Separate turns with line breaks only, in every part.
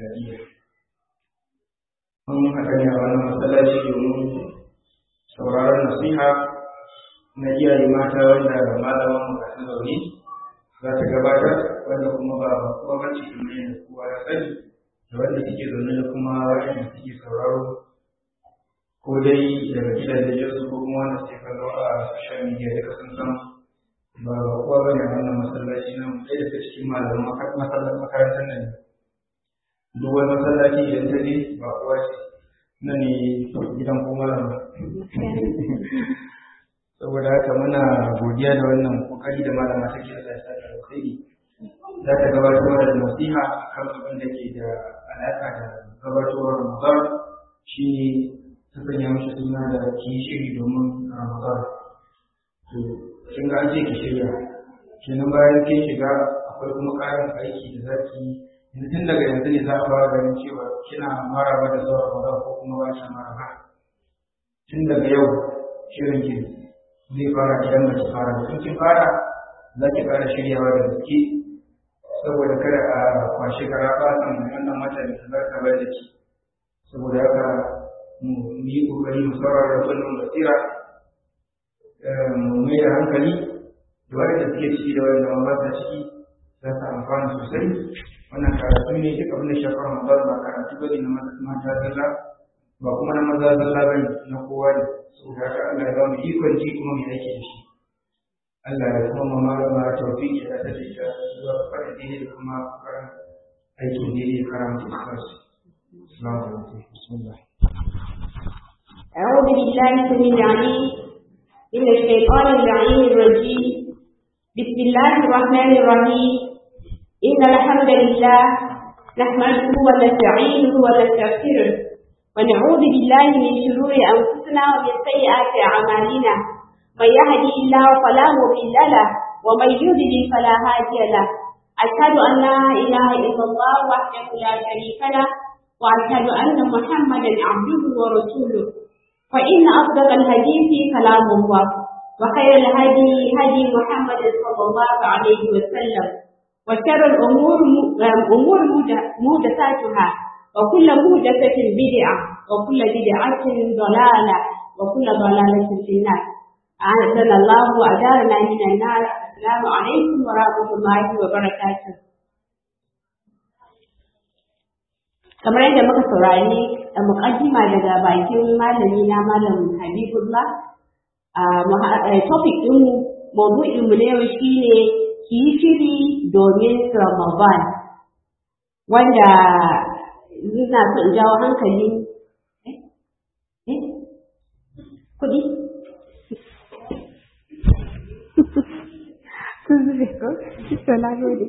tijjaniya mun haɗa ne a wannan masallaci domin sauraron nasiha na iyaye mata wanda malaman mu gasu zaune za ta gabatar wanda kuma ba kuma bace kuma yin kowa ya sani da wanda suke zaune da kuma waɗanda suke sauraro ko dai daga gidajen su ko kuma wanda suke kallo a social media duka sun san ba kowa ba ne wannan masallaci na ɗaya daga cikin malaman makarantar nan duk wani masallaci idan ta je ba kowa ce na ne gidan ko malama saboda haka muna godiya da wannan kokari da malama take Allah ya sa ta alkhairi za ta gabatar da nasiha kan abin da ke da alaka da gabatowar Ramadan shi ta sanya mishi suna da ki shiri domin Ramadan to kin ga an ce ki shirya kenan bayan kin shiga akwai kuma ƙarin aiki da zaki yanzu tun daga yanzu ne za a fara ganin cewa kina maraba da zuwa Ramadan ko kuma ba ki maraba tun daga yau shirin ki zai fara idan ba ki fara da kin fara za ki fara shiryawa da gaske saboda kada a kwashi kara basan wannan watan da za ka bai da ki saboda haka mu yi kokari mu saurara da wannan basira mu mai da hankali da wanda suke ciki da wanda ba sa ciki za su amfana sosai wannan karatu ne duk abin da shafar Ramadan ba karatu bane na mata zalla ba kuma na maza zalla bane na kowa ne saboda haka Allah ya ba mu ikon ji kuma mu yake da shi Allah ya kuma ma malama tawfiki da ta ce ta zuwa fara dini da kuma karan aikin dini da karanta ikhlas assalamu alaikum bismillah
أعوذ بالله السميع العليم من الشيطان اللعين الرجيم بسم الله الرحمن الرحيم إن الحمد لله نحمده ونستعينه ونستغفره ونعوذ بالله من شرور أنفسنا ومن سيئات أعمالنا من يهدي الله فلا مضل له ومن يضلل فلا هادي له أشهد أن لا إله إلا الله وحده لا شريك له وأشهد أن محمدا عبده ورسوله فإن أصدق الحديث كلام الله وخير الهدي هدي محمد صلى الله عليه وسلم وشر الأمور أمور محدثاتها وكل محدثة بدعة وكل بدعة ضلالة وكل ضلالة في النار أعزنا الله وأجارنا من النار السلام عليكم ورحمة الله وبركاته kamar yadda muka saurari a muƙaddima daga bakin malami na malam Habibullah a topic ɗinmu maudu'in mu na yau shine ki yi shiri domin Ramadan wanda ina so in jawo hankali kuɗi sun zube ko? to na gode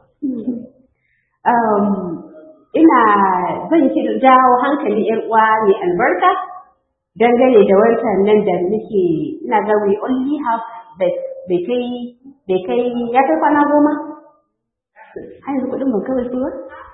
ina zan ki jawo hankali yar uwa mai albarka dangane da wancan nan da muke ina ga we only have that bai kai bai kai ya kai kwana goma har yanzu kuɗin ban kawai ba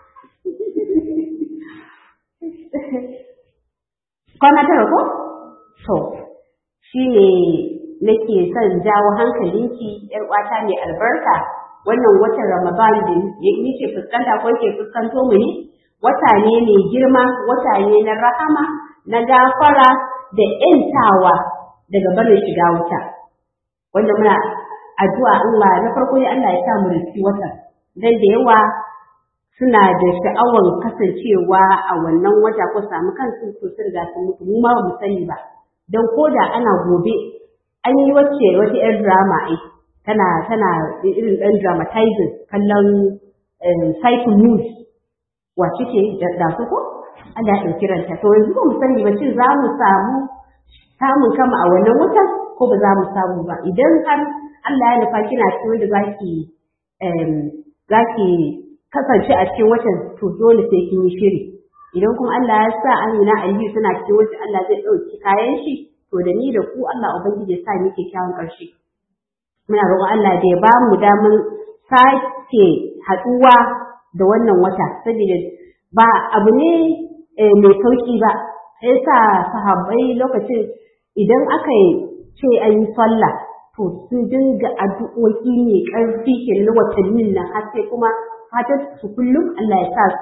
kwana tara ko to shi ne nake son jawo hankalinki yar uwata mai albarka wannan watan Ramadan da yake fuskanta ko yake fuskanto mu ne wata ne mai girma wata ne na rahama na gafara da ‘yantawa daga barin shiga wuta wanda muna addu'a Allah na farko ne Allah ya sa mu riski watan dan da yawa suna da sha'awar kasancewa a wannan wata ko samu kansu ko sun riga sun mutu mu ma ba mu sani ba dan koda ana gobe an yi wacce wata 'yar drama ai tana tana irin ɗan dramatizing kallon cycle news wace ce da su ko Allah ya ɗauki ranta to yanzu ba mu sani ba shin za mu samu samun kama a wannan watan ko ba za mu samu ba idan har Allah ya nufa kina cikin wanda zaki zaki kasance a cikin watan to dole sai kin yi shiri idan kuma Allah ya sa Amina Aliyu tana cikin watan Allah zai ɗauki kayan shi to da ni da ku Allah ubangiji ya sa ni kyakkyawan ƙarshe muna roƙon Allah da ya ba mu damar sake haɗuwa da wannan wata saboda ba abu ne mai sauƙi ba sai sa sahabbai lokacin idan aka ce an yi sallah to sun dinga addu'o'i mai ƙarfi ke na watannin nan har sai kuma fatan su kullum Allah ya sa su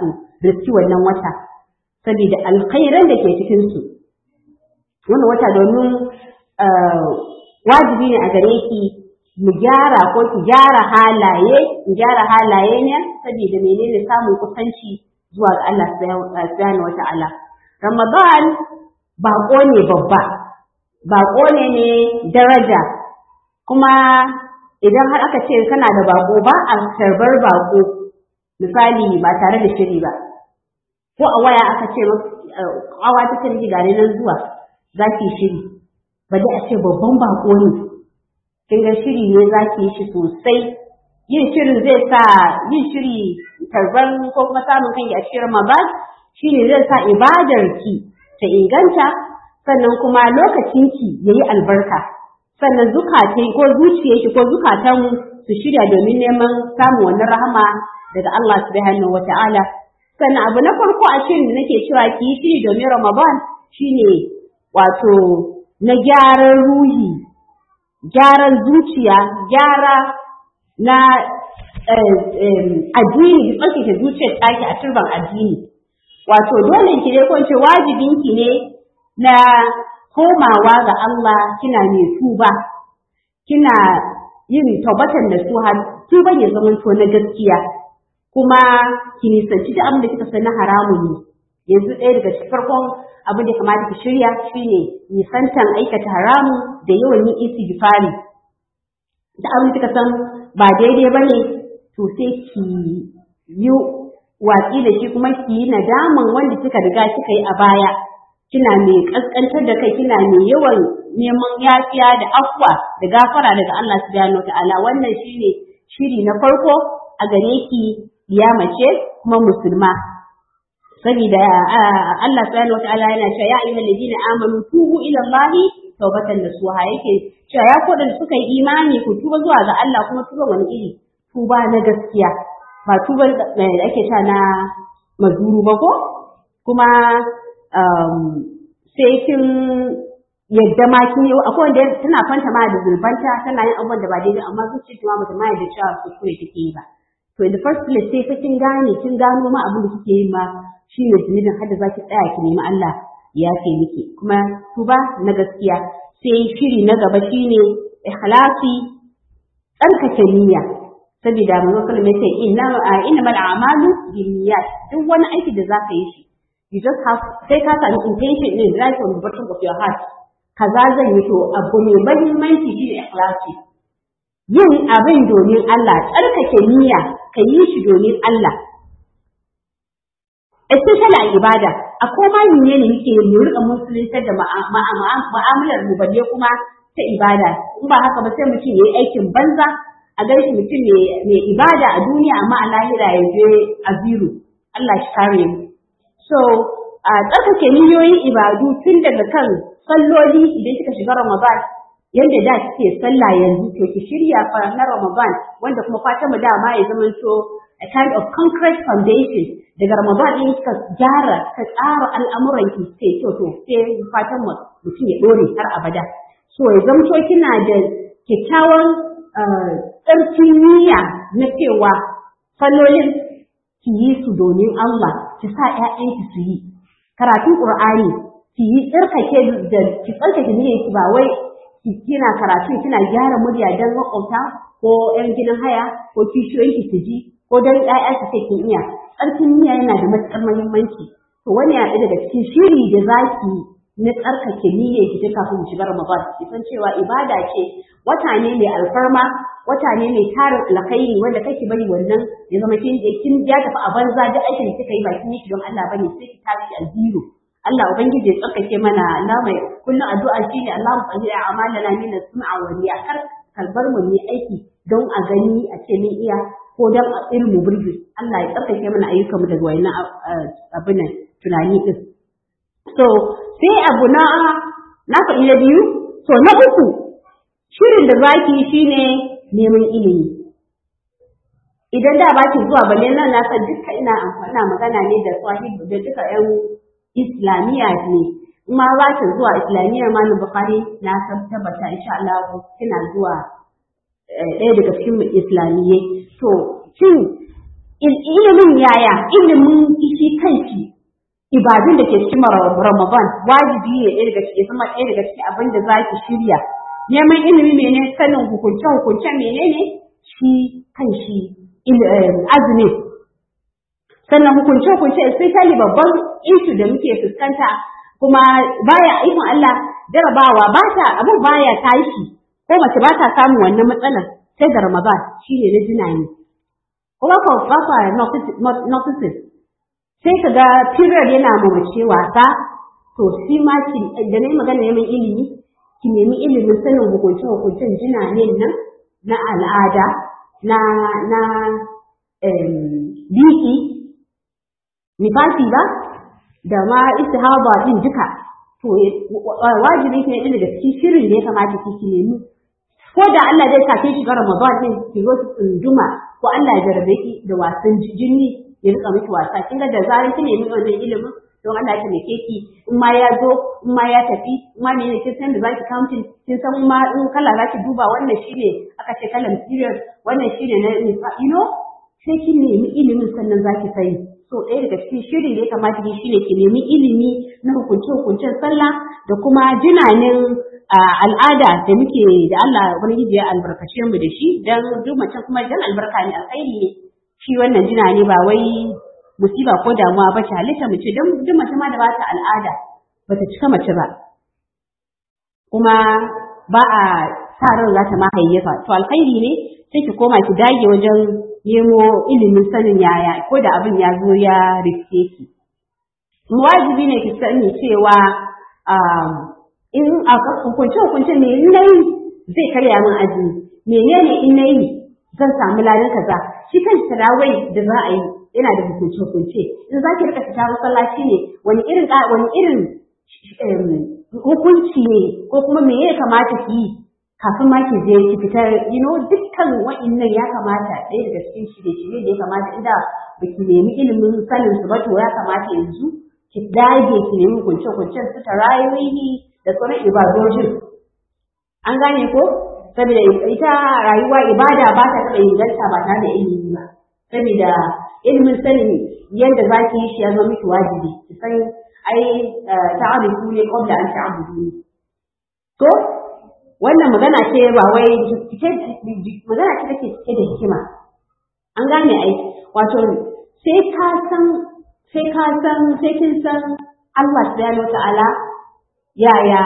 riski wannan wata saboda alkhairan da ke cikin su wannan wata domin wajibi ne a gare ki mu gyara ko ki gyara halaye mu gyara halaye ne saboda menene samun kusanci zuwa ga Allah subhanahu wata'ala Ramadan baƙo ne babba baƙo ne ne daraja kuma idan har aka ce kana da baƙo ba a karbar baƙo misali ba tare da shiri ba ko a waya aka ce awa ta ce miki gane nan zuwa za ki shiri ba dai a ce babban baƙo ne kin ga shiri ne za ki yi shi sosai yin shirin zai sa yin shiri tarban ko kuma samun kanki a cikin Ramadan shine zai sa ibadarki ta inganta sannan kuma lokacinki yayi albarka sannan zukatai ko zuciyarki ko zukatan su shirya domin neman samun wannan rahama daga Allah subhanahu wata'ala sannan abu na farko a shirin da nake cewa ki yi shiri domin Ramadan shine wato na gyaran ruhi gyaran zuciya gyara na addini ki tsarkake zuciyar taki a turban addini wato dole ki dai ko ce wajibin ki ne na komawa ga Allah kina ne tuba kina yin taubatan da su har tuban ya zama to na gaskiya kuma ki nisanci da abin da kika san na haramun ne yanzu ɗaya daga cikin farkon abin da kamata ki shirya shine nisantan aikata haramun da yawan yin istighfari da abin da kika san ba daidai ba ne to sai ki yi watsi da shi kuma ki yi nadaman wanda kika riga kika yi a baya kina mai kaskantar da kai kina mai yawan neman yafiya da afwa da gafara daga Allah subhanahu wataala wannan shine shiri na farko a gare ki ya mace kuma musulma saboda Allah subhanahu wataala yana cewa ya ayyuhal ladina amanu tubu ila Allah tawbatan nasuha yake cewa ya kodan suka yi imani ku tuba zuwa ga Allah kuma tuba wani iri tuba na gaskiya ba tuba da ake sha na mazuru ba ko kuma sai kin yadda ma kin yi akwai wanda tana kwanta ma da zulbanta tana yin abubuwan da ba daidai amma zuciya ta ma bata ma yadda cewa kuskure take yi ba to in the first place sai fa kin gane kin gano ma abin da kike yi ma shine zunubin har da zaki tsaya ki nemi Allah ya ce miki kuma tuba na gaskiya sai shiri na gaba shine ikhlasi tsarkake niyya saboda manzo sallallahu alaihi wasallam inna innamal a'malu binniyat duk wani aiki da zaka yi shi you just have sai ka sami intention din right on the bottom of your heart kaza zan yi to abu mai mahimmanci shine ikhlasi yin abin domin Allah tsarkake niyya ka yi shi domin Allah especially a ibada a koma ne ne muke mu rika musulunta da mu'amalar mu balle kuma ta ibada in ba haka ba sai mutum yayi aikin banza a gaishe mutum mai ibada a duniya amma a lahira ya je a zero Allah shi kare mu so a tsarkake niyoyin ibadu tun daga kan salloli idan kika shiga Ramadan yanda da kike sallah yanzu to ki shirya fa na Ramadan wanda kuma fatan mu dama ya zama to a kind of concrete foundation daga Ramadan din kika gyara ka tsara al'amuran ki sai to to sai fatan mu mutum ya dore har abada so ya zamto kina da kyakkyawan tsarkin niyya na cewa sallolin ki yi su domin Allah ki sa ƴaƴanki su yi karatun Qur'ani ki yi tsarkake da ki tsarkake niyyar ki ba wai ki kina karatu kina gyara murya dan makwabta ko ƴan gidan haya ko kishiyoyin ki su ji ko dan ƴaƴa su ce kin iya tsarkin niyya yana da matuƙar muhimmanci to wani ya daga cikin shiri da zaki na tsarkake niyyar ki kafin mu shiga Ramadan ki san cewa ibada ce wata ne mai alfarma wata ne mai tarin alkhairi wanda kake bari wannan ya zama kin kin ya tafi a banza duk aikin da kika yi ba kin yi shi don Allah bane sai ki tashi a zero Allah ubangiji ya tsarkake mana Allah mai kullum addu'a shine Allah mu tsari a'malana min as-sam'a wa riya kar kalbar mu ne aiki don a gani a ce min iya ko don a irin mu burge Allah ya tsarkake mana ayyukan mu daga wayannan abin nan tunani din so sai abu na na faɗi na biyu to na uku shirin da zaki shine neman ilimi idan da baki zuwa balle nan na san duka ina amfana magana ne da sahib da duka yan islamiyya ne ma za ki zuwa islamiyya ma na bukhari na san tabbata insha Allah kina zuwa ɗaya daga cikin islamiyyai to shin ilimin yaya ilimin shi kanshi ibadun da ke cikin Ramadan wajibi ne ɗaya daga cikin kuma ɗaya daga cikin abin da za ki shirya neman ilimi mene sanin hukunce hukunce menene shi kanshi azumi sannan hukunce hukunce especially babban issue da muke fuskanta kuma baya ikon Allah jarabawa ba ta abin baya tashi ko mace ba ta samun wannan matsalar sai da Ramadan shine na jinani kuma ko ba fa notices sai ka ga period yana mamace wasa to shi ma ki da nayi magana neman ilimi ki nemi ilimin sanin hukunce hukuncen jinanen nan na al'ada na na biki nifasi ba da ma istihaba din duka to wajibi ne ɗin daga cikin shirin da ya kamata ki ki nemi ko da Allah zai sa ki shiga Ramadan din ki zo ki tsunduma ko Allah ya jarabe ki da wasan jini ya rika miki wasa kin ga da zarar kin nemi wannan ilimin don Allah ya taimake ki in ma ya zo in ma ya tafi in ma ne kin san da zaki counting kin san ma in kala zaki duba wannan shine aka ce kalan period wannan shine na you know sai kin nemi ilimin sannan zaki sani so ɗaya daga cikin shirin da ya kamata ki shine ki nemi ilimi na hukunce-hukuncen sallah da kuma jinanin al'ada da muke da Allah wani ya albarkace mu da shi dan duk mace kuma dan albarka ne alkhairi ne shi wannan jina ne ba wai musiba ko damuwa ba ce halitta mace dan duk mace ma da ba ta al'ada ba ta cika mace ba kuma ba a sa ran za ta ma hayyafa to alkhairi ne sai ki koma ki dage wajen nemo ilimin sanin yaya ko da abin ya zo ya riske ki. Wajibi ne ki sani cewa in a hukunce hukunce ne in nayi zai karya min azumi menene in nayi zan samu ladan kaza shi kan tarawai da za a yi yana da hukunce hukunce in za ki rika fita masallaci ne wani irin wani irin hukunci ne ko kuma me ya kamata ki yi kafin ma ki je ki fitar you know dukkan wa'annan ya kamata ɗaya daga cikin shirye-shirye da ya kamata inda ba ki nemi ilimin sanin su ba to ya kamata yanzu ki dage ki nemi kunce-kuncen su tarayihi da sauran ibadojin an gane ko saboda ita rayuwa ibada ba ta taɓa inganta ba tare da ilimi ba saboda ilimin sanin yadda za ki yi shi ya zama miki wajibi ki san ai ta'arifu ne qabla an ta'budu to wannan magana ce ba wai magana ce take cike da hikima an gane ai wato sai ka san sai ka san sai kin san Allah subhanahu ta'ala yaya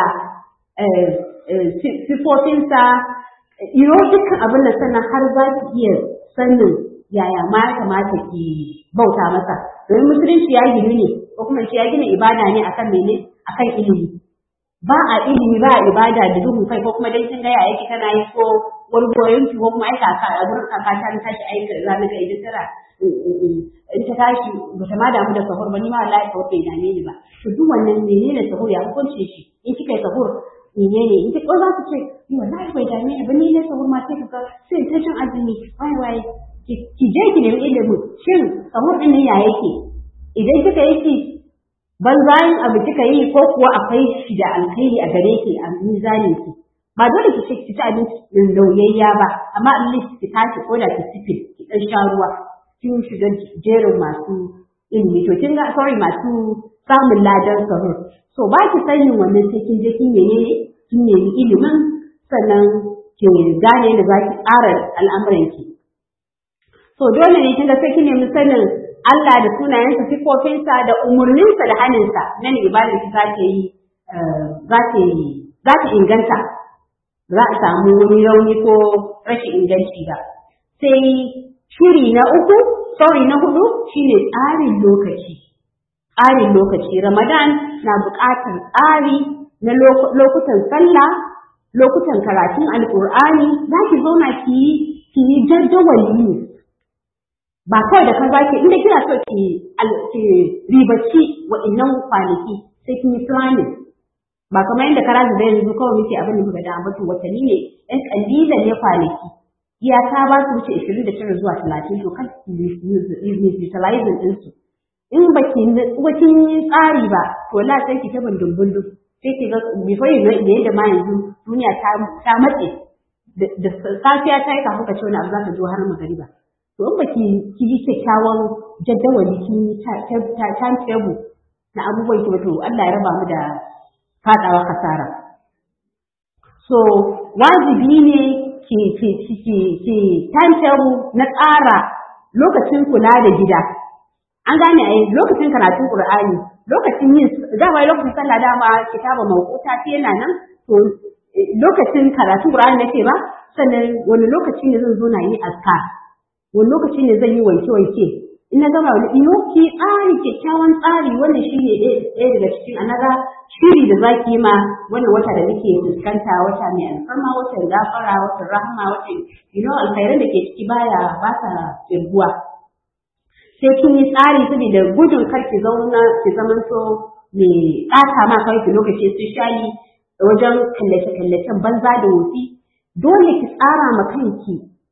sifofinsa iro dukkan abin da sannan har za ki iya sanin yaya ma ya kamata ki bauta masa domin musulunci ya gini ne ko kuma ya gina ibada ne akan mene akan ilimi ba a ilimi ba a ibada da duhun kai ko kuma dai kin ga yaya tana yi ko gwargwayon ki ko kuma ai kaka a gurin kaka ta tashi aika za na ga idan tara in ta tashi ba ta ma damu da sahur ba ni ma wallahi sahur bai dame ni ba to duk wannan menene sahur ya hukunce shi in kika yi sahur menene in kika za ku ce ni wallahi bai dame ni ba ni ne sahur ma sai ka sai ta cin azumi wai wai ki je ki nemi ilimi shin sahur din ne ya yake idan kika yi shi banzayin abu kika yi ko kuwa akwai shi da alkhairi a gare ki a mizanin ki ba dole ki ci ci abinci din lauyayya ba amma at least ki tashi ko da ki sifi ki dan sha ruwa kin shiga jerin masu ilimi to kin ga sorry masu samun ladan sahur so ba ki sanin wannan sai kin je kin menene kin nemi ilimin sannan ki gane da za ki tsara al'amuran ki so dole ne kin ga sai kin nemi sanin Allah da sunayensa sifofinsa da umarninsa da haninsa nan ibadar ki za ta yi za ta yi za ta inganta za a samu wani rauni ko rashin inganci ba sai shiri na uku sauri na hudu shine tsarin lokaci tsarin lokaci ramadan na buƙatar tsari na lokutan sallah lokutan karatun alƙur'ani za ki zauna ki yi ki yi jadawali ba kawai da kan zaki inda kina so ki ki ribaci wa'annan kwanaki sai kin yi planning ba kamar yadda kara da yanzu kawai muke abin da muka da ambatu watanni ne ɗan kalilan ne kwanaki iyaka ba su wuce 29 zuwa 30 to kan utilizing din su in ba ki kin yi tsari ba to la sai ki ta bindin bindin sai ki ga before you know yadda ma yanzu duniya ta ta matse da safiya ta yi kafin ka ci wani abu za ka zo har magariba to in baki ki yi kyakkyawan jaddawali kin timetable na abubuwan ki ba to Allah ya raba mu da fadawa kasara so wajibi ne ki ki ki ki timetable na tsara lokacin kula da gida an gane ai lokacin karatun Qur'ani lokacin yin dama lokacin sallah dama kitaba mawquta ce yana nan to lokacin karatun Qur'ani nake ba sannan wani lokaci ne zan zo na yi azkar wani lokaci ne zan yi wanke wanke in na gama wani ino ki tsari kyakkyawan tsari wannan shi ne ɗaya daga cikin anaga shiri da za ki yi ma wannan wata da nake fuskanta wata mai alfarma watan gafara watan rahama watan you know alkhairan da ke ciki baya ba ta kirguwa sai kin yi tsari saboda gudun kar ki zauna ki zaman so mai ɓata ma kawai ki lokaci especially wajen kallace-kallacen banza da wofi dole ki tsara ma kanki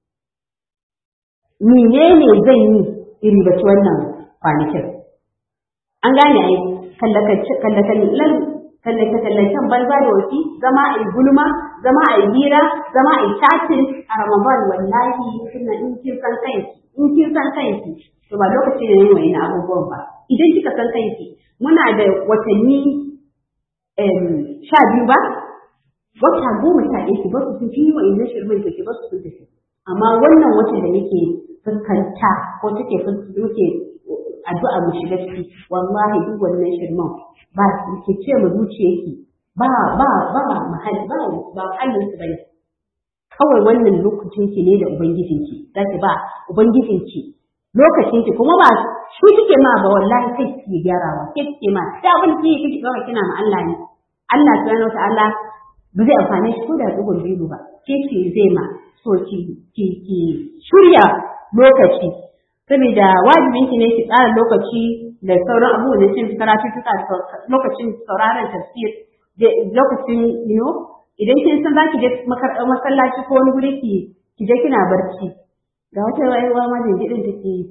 menene zan yi iri bace wannan kwanakin an gane ai kallace-kallacen banza da wofi zama a yi gulma zama a yi hira zama a yi chatting a ramadan wallahi kina in kin san kanki in kin san kanki to ba lokaci ne yin wani abubuwan ba idan kika san kanki muna da watanni sha biyu ba wata goma sha ɗaya ki basu sun yi wa inna shirmin ki basu sun tafi amma wannan watan da muke fuskanta ko take muke addu'a mu shiga ciki wallahi duk wannan shirman ba ki ce mu zuciyarki ba ba ba mahalli ba ba mahallin su bane kawai wannan lokacin ki ne da ubangijinki zaki ba ubangijinki lokacin ki kuma ba shi kike ma ba wallahi kai kike gyarawa kai kike ma da abin ki kike dora kina ma Allah ne Allah subhanahu wataala ba zai amfane shi ko da dugun biyu ba ke ce zai ma so ki ki ki shirya lokaci saboda wajibin ki ne ki tsara lokaci da sauran abubuwan da cin karatu tuka lokacin sauraron tafsir lokacin you know idan kin san zaki je masallaci ko wani guri ki ki je kina barci ga wata rayuwa ma jinjidin take yi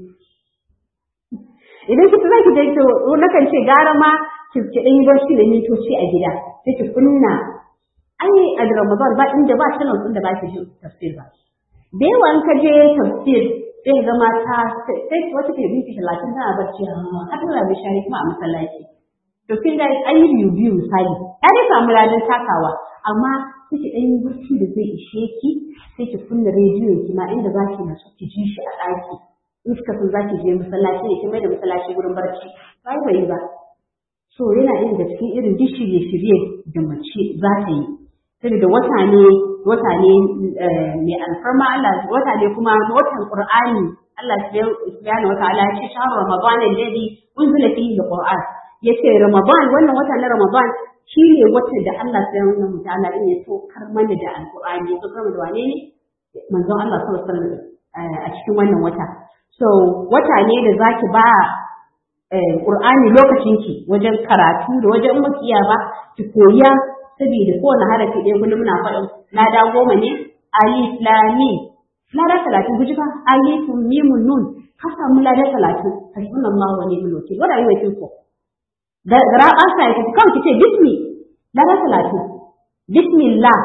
idan kika zaki je to nakan ce gara ma ki ki dan yi barci da mitoci a gida sai ki kunna ai a Ramadan ba inda ba channel din da ba ki jin tafsir ba da yawa in ka je tafsir sai ga mata sai wata ke binci talatin tana barci har tana da shari kuma a masallaci to kin ga an yi biyu biyu misali ya dai samu ladan takawa amma sai ki dan yi barci da zai ishe ki sai ki kunna rediyon ki ma inda za ki nasu ki ji shi a ɗaki in kika san za ki je masallaci ne ki mai da masallaci gurin barci bai bai ba so yana ɗaya daga cikin irin duk shirye-shirye da mace za ta yi saboda wata ne wata ne mai alfarma Allah wata ne kuma watan Qur'ani Allah subhanahu wa ta'ala ya ce shahru ramadan alladhi unzila fihi alquran yace ramadan wannan wata na ramadan shine watan da Allah subhanahu wa ta'ala ya tokar mana da alqur'ani ya tokar da wane ne manzon Allah sallallahu alaihi wasallam a cikin wannan wata so wata ne da zaki ba Qur'ani lokacinki wajen karatu da wajen makiya ba ki koya saboda kowane harafi ɗaya kullum muna faɗin lada goma ne alif lam mim lada talatin guji fa alif mim nun ka samu lada talatin hasbunallahu wa ni'mal wakil what are you waiting for da gara an sa yake kawai kice bismi lada talatin bismillah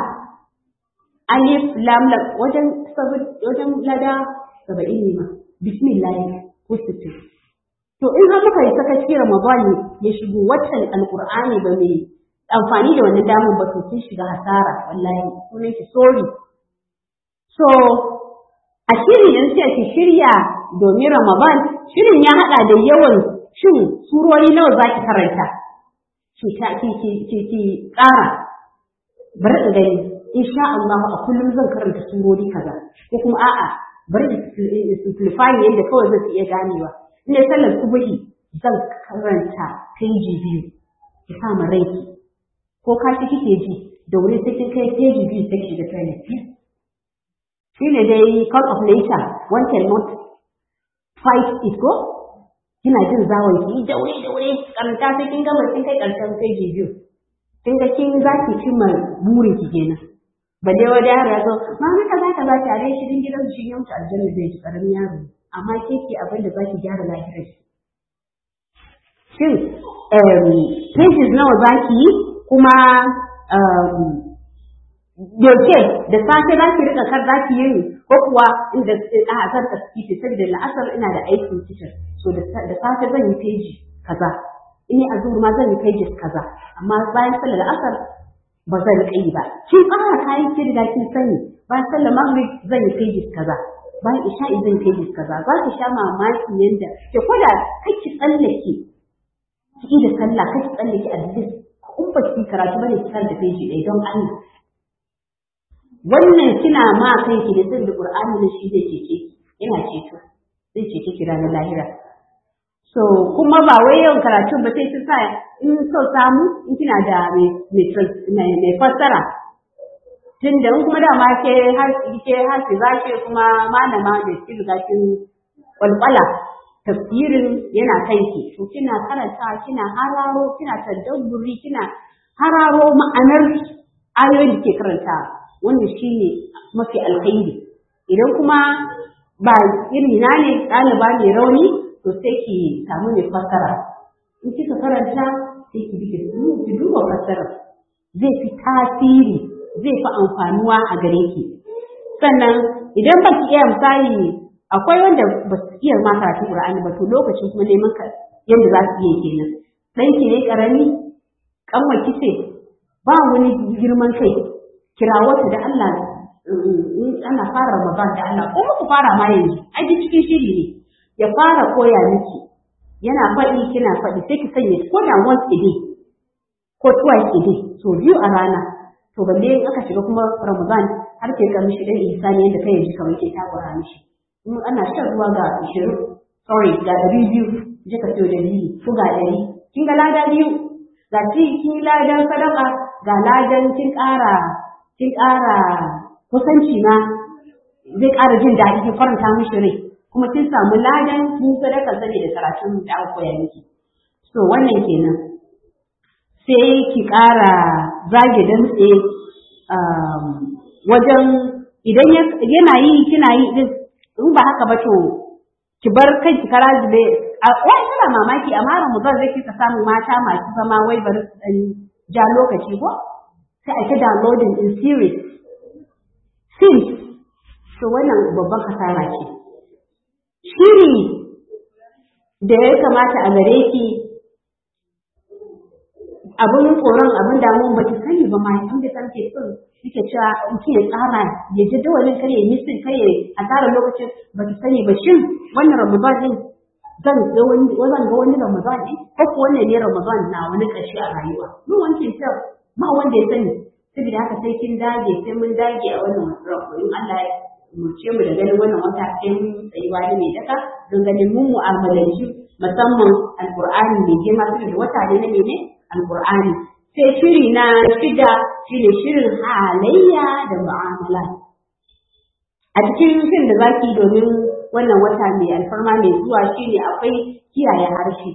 alif lam lam wajen wajen lada saba'in ne ma bismillah ko sittin to in har muka yi sakaci ramadan ya shigo watan alqur'ani ba mai amfani da wannan damar ba to kin shiga hasara wallahi sunan ki sorry so a shirin yanzu sai ki shirya domin Ramadan shirin ya hada da yawan shin surori nawa zaki karanta ki ta ki ki ki ki ƙara bari in gani insha Allah a kullum zan karanta surori kaza ko kuma a'a bari in simplify yadda kawai zan iya ganewa in dai sallar subuhi zan karanta peji biyu ki sa ma ranki ko ka ci kike ji da wuri sai kin kai peji biyu sai ki ga toilet shi ne dai call of nature one cannot fight it ko kina jin zawon ki da wuri da wuri karanta sai kin gama kin kai karshen peji biyu kin ga kin za ki cimma burin ki kenan balle wani yaro ya zo mama kaza kaza tare shi din gidan shi ya mutu aljanna zai ji karamin yaro amma ke ke abin da za ki gyara lafiyar shi shin pages nawa za ki yi kuma yaushe da safe za ki rika kar za ki yi ko kuwa inda a zan ka kici saboda la'asar ina da aikin kitchen so da safe zan yi peji kaza in yi azur ma zan yi peji kaza amma bayan sallar la'asar ba zan rika yi ba kin fara kayan ki riga kin sani bayan sallar maghrib zan yi peji kaza bayan isha'i zan yi peji kaza za ki sha mamaki yanda ke koda kake tsallake ki da sallah kake tsallake at least in ba ki karatu bane ki da peji ɗaya don Allah wannan kina ma kanki da sirrin Qur'ani ne shi zai cece yana ceto zai cece ki ranar lahira so kuma ba wai yawan karatu ba sai kin sa in so samu in kina da mai mai fassara tun da in kuma dama ke har ke har ki zake kuma malama da ki riga kin kwalkwala tafsirin yana kanki to kina karanta kina hararo kina tadabburi kina hararo ma'anar ayoyin da ke karanta wannan shine mafi alkhairi idan kuma ba iri na ne ɗaliba mai rauni to sai ki samu mai fassara in kika karanta sai ki bi ki duba fassara zai fi tasiri zai fi amfanuwa a gare ki sannan idan ba ki iya misali akwai wanda ba su iya ma karatu Qur'ani ba to lokacin kuma neman ka yadda za su iya kenan dan ki ne karami kanwa kice ba wani girman kai kirawo ta da Allah in ana fara Ramadan da Allah ko ku fara ma yanzu ai cikin shiri ne ya fara koya miki yana faɗi kina faɗi sai ki sanya ko da once a day ko twice a day so biyu a rana to balle in aka shiga kuma Ramadan har ke ga mishi dan ihsani yadda kai ji kamar ke takura mishi in ana shan ruwa ga 20 sorry ga 200 je ka siyo dalili ko ga 100 kin ga lada biyu ga ci kin ladan sadaka ga ladan kin ƙara kin ƙara kusanci ma zai ƙara jin daɗi kin faranta mishi rai kuma kin samu ladan kin sadaka sani da karatun da aka koya miki so wannan kenan sai ki ƙara zage dantse wajen idan yana yi kina yi din in ba haka ba to ki bar kai ki kara zube wai tana mamaki amma Ramadan zai kika samu mata masu zama wai bari su dan ja lokaci ko sai ake downloading in series since to wannan babban kasara ce shiri da ya kamata a gare ki abin tsoron abin damuwa ba ki sani ba ma inda kan ke son yake cewa mutum ya tsara ya ji dawalin kare ya nisan kare a tsara lokacin ba ki sani ba shin wannan ramadan din zan ga wani zan ga wani ramadan din ko ko wannan ne ramadan na wani ƙarshe a rayuwa mu wanke ta ma wanda ya sani saboda haka sai kin dage sai mun dage a wannan in Allah ya murce mu da ganin wannan wata sai mun tsayuwa ne mai daka don ganin mun mu'amalanci musamman alqur'ani mai girma saboda wata ne na ne alqur'ani sai shiri na shida shine shirin halayya da mu'amala a cikin shirin da zaki domin wannan wata mai alfarma mai zuwa shine akwai kiyaye harshe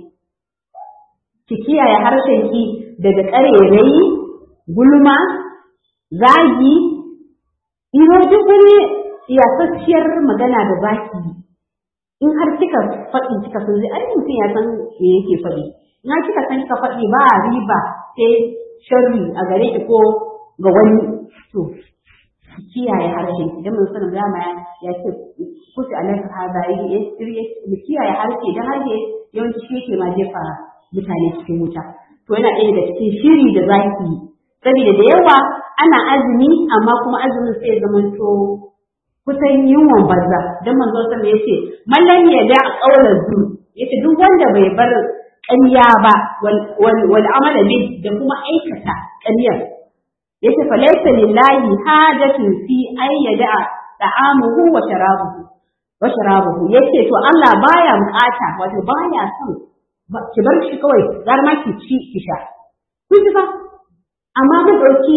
ki kiyaye harshen ki daga ƙarerayi gulma zagi ino duk wani iyakakciyar magana da zaki in har kika faɗi kika san zai ai mutum ya san me yake faɗi in har kika san kika faɗi ba riba sai sharri a gare ki ko ga wani to kiyaye harshe idan mun sanin dama ya ce kusa alaka haza yi mu kiyaye harshe dan harshe yawanci shi yake ma jefa mutane cikin wuta to yana ɗaya daga cikin shiri da zaki yi saboda da yawa ana azumi amma kuma azumin sai zama to kusan yunwan banza dan manzo sallallahu ya ce mallan ya da qaular zu yace duk wanda bai bar ƙarya ba wal amala bi da kuma aikata ƙaryar yace fa laysa lillahi hajatun fi ay yada ta'amuhu wa sharabuhu wa sharabuhu yace to Allah baya bukata wato baya son ki bar shi kawai gar ma ki ci ki sha kun ji ba amma mun dauki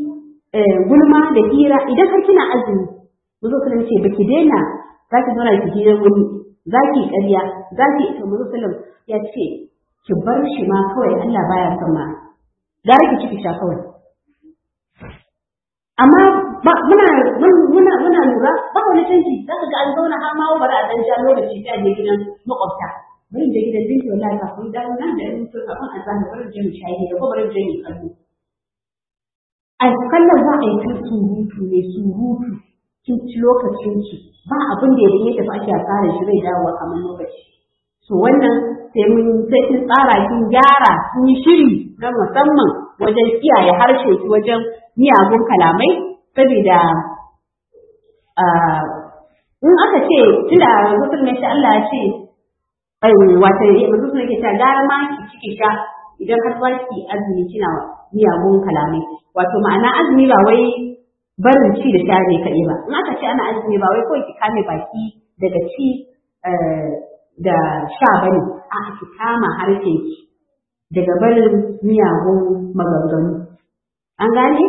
gulma da hira idan har kina azumi Muzo sallam ce baki daina za ki zauna ki hira wani za ki ƙarya za ki to Muzo sallam ya ce ki bar shi ma kawai Allah baya son ma gara ki ciki sha kawai amma muna muna muna lura ba wani canji za ka ga an zauna har ma bari a dan ja lokaci ta je gidan makwabta bari je gidan dinki wallahi kafin da nan da in to kafin a zana bari je mu shayi ko bari je mu kallo a kallon za a yi ta surutu ne surutu kin ci lokacin ki ba abin da idan ya tafi ake tsara shi zai dawo kamar lokaci to wannan sai mun sai kin tsara kin gyara kin yi shiri na musamman wajen kiyaye harshe ki wajen miyagun kalamai saboda in aka ce tunda mutum ne Allah ya ce ai wata mutum ne ke ta gara ma ki ciki sha idan har za ki azumi kina miyagun kalamai wato ma'ana azumi ba wai barin ci da sha ne kaɗai ba in aka ce ana azumi ba wai kawai ki kame baki daga ci da sha ba ne a ki kama harshen ki daga barin miyagun maganganu an gane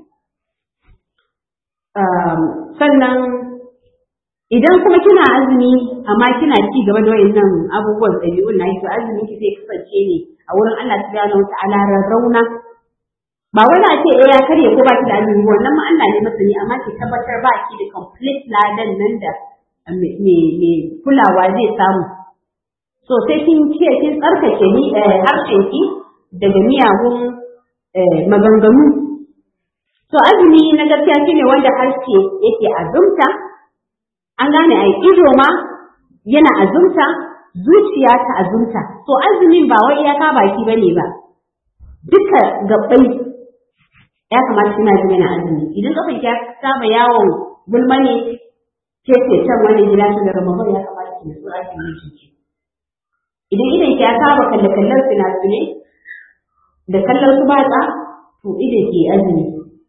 sannan idan kuma kina azumi amma kina ci gaba da wayannan abubuwan ɗabi'un na to azumi ki zai kasance ne a wurin Allah subhanahu wa ta'ala rarrauna ba wani a ce eh ya karye ko ba ki da azumi wannan ma Allah ne masani amma ki tabbatar ba ki da complete ladan nan da me kulawa zai samu so sai kin ce kin tsarkake ni harshen ki daga miyagun maganganu to azumi na gaskiya shine wanda harshe yake azumta an gane ai ido ma yana azumta zuciya ta azumta to azumin ba wai iyaka baki bane ba duka gabbai ya kamata kina jin yana azumi idan kafin ya saba yawon gulma ne ke ce can wani gida shi da ramadan ya kamata ki nutsu a cikin jiki idan idan ki ya saba kalle kallon fina-finai da kallon su batsa to idan ki azumi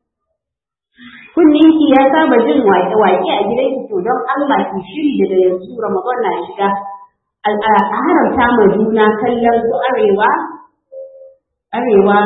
kunnin ki ya saba jin waƙe-waƙe a gidan ki to don Allah ki shiri daga yanzu ramadan na shiga a haramta ma juna kallon su arewa arewa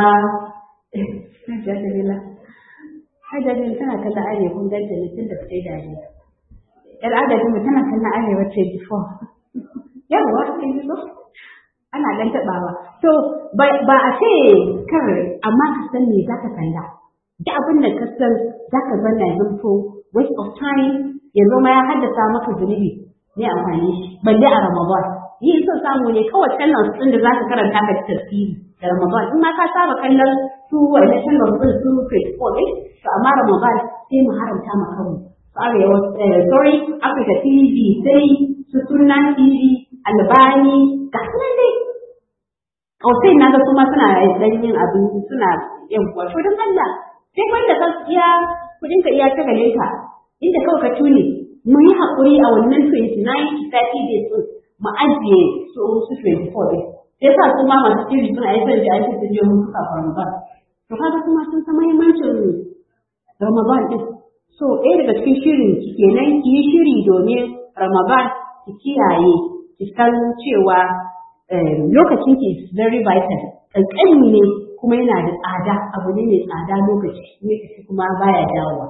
Hajjajila. Hajjajila tana kallon arewa kun ganta ne tun da ta yi dariya. ‘Yar adadin mu tana kallon arewa 24. Yawwa, kin ji so? Ana ɗan taɓawa. To, ba a ce kar amma ka san me za ka kalla. Da abin da ka san za ka zanna ya zanto waste of time ya zama ya haddasa maka zunubi ne amfani shi. Balle a Ramadan. Yi son samu ne kawai kallon sun da za ka karanta ka tafsiri. da Ramadan in ma ka saba kallon su wanda channel din su Facebook ne to amma Ramadan sai mu haramta ma kanmu arewa sorry Africa TV sai su sunna TV albani ga sunan dai Kausai na ga kuma suna dan yin abin suna yin wato don Allah sai wanda ka iya kudin ka iya ta gale ka inda kawai ka tune mu yi hakuri a wannan 29 30 days mu ajiye su su 24 days sai sa kuma masu shiri suna yi da ake sun je mutu kafin Ramadan. To kaga kuma sun san muhimmancin Ramadan din. So ɗaya daga cikin shirin ki kenan ki yi shiri domin Ramadan ki kiyaye ki san cewa lokacin ki is very vital. Ƙanƙani ne kuma yana da tsada abu ne mai tsada lokaci ne kuma baya dawowa.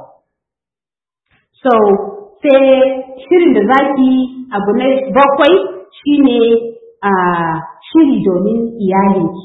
So sai shirin da zaki abu na bakwai shine a shiri domin iyalinki.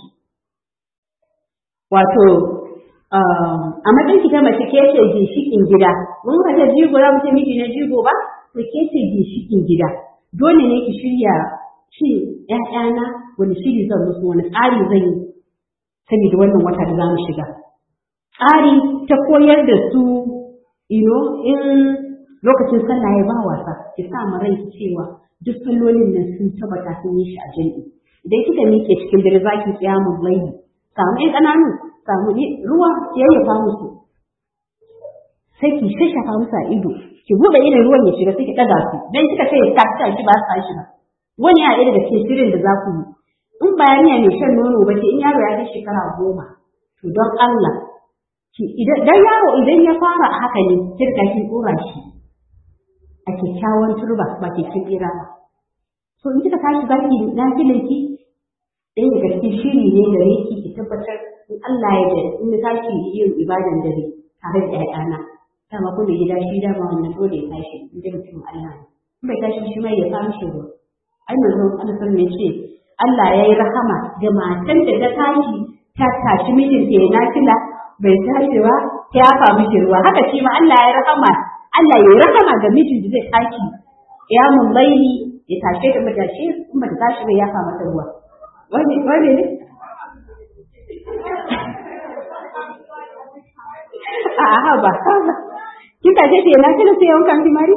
Wato, a matsayin ki ta mace ke ce ginshikin gida, mun ka ta jigo za mu ce miji na jigo ba, to ke ce ginshikin gida. Dole ne ki shirya shi ‘ya'yana wani shiri zan musu wani tsari zan yi saboda wannan wata da za mu shiga. Tsari ta koyar da su, ino, in lokacin sallah ya ba wasa, ki sa mu rai cewa duk sallolin nan sun tabbata sun yi shi a jami'i. idan kika miƙe cikin dare za ki tsaya mu laifi samu ɗan ƙananu samu ruwa ki yayyafa musu sai ki shashafa musu a ido ki buɗe irin ruwan ya shiga sai ki ɗaga su dan kika ce ta ta shi ba su tashi ba wani ya ɗaya daga cikin shirin da za ku yi in bayaniya mai shan nono ba ce in yaro ya kai shekara goma to don Allah ki idan dan yaro idan ya fara a haka ne kirka kin tsora shi a kyakkyawan turba ba kyakkyawan tsira ba so in kika tashi zaki na filinki ɗaya daga cikin shiri ne gare ki ki tabbatar in Allah ya da in na tashi yin ibadan dare tare da ƴaƴana dama kun da gida shi dama wannan dole ya tashi in da mutum Allah ne in bai tashi shi mai ya samu shi ruwa ai manzon Allah sallallahu alaihi ce Allah ya yi rahama ga matan da ta tashi ta tashi mijinta ya nafila bai tashi ba ta yafa mishi ruwa haka shi ma Allah ya yi rahama Allah ya yi rahama ga mijin da zai tashi ya mun laili ya tashe ta matashi in ba ta tashi bai yafa mata ruwa wani wani ne a haba kika je ke na kina sai wankan kimari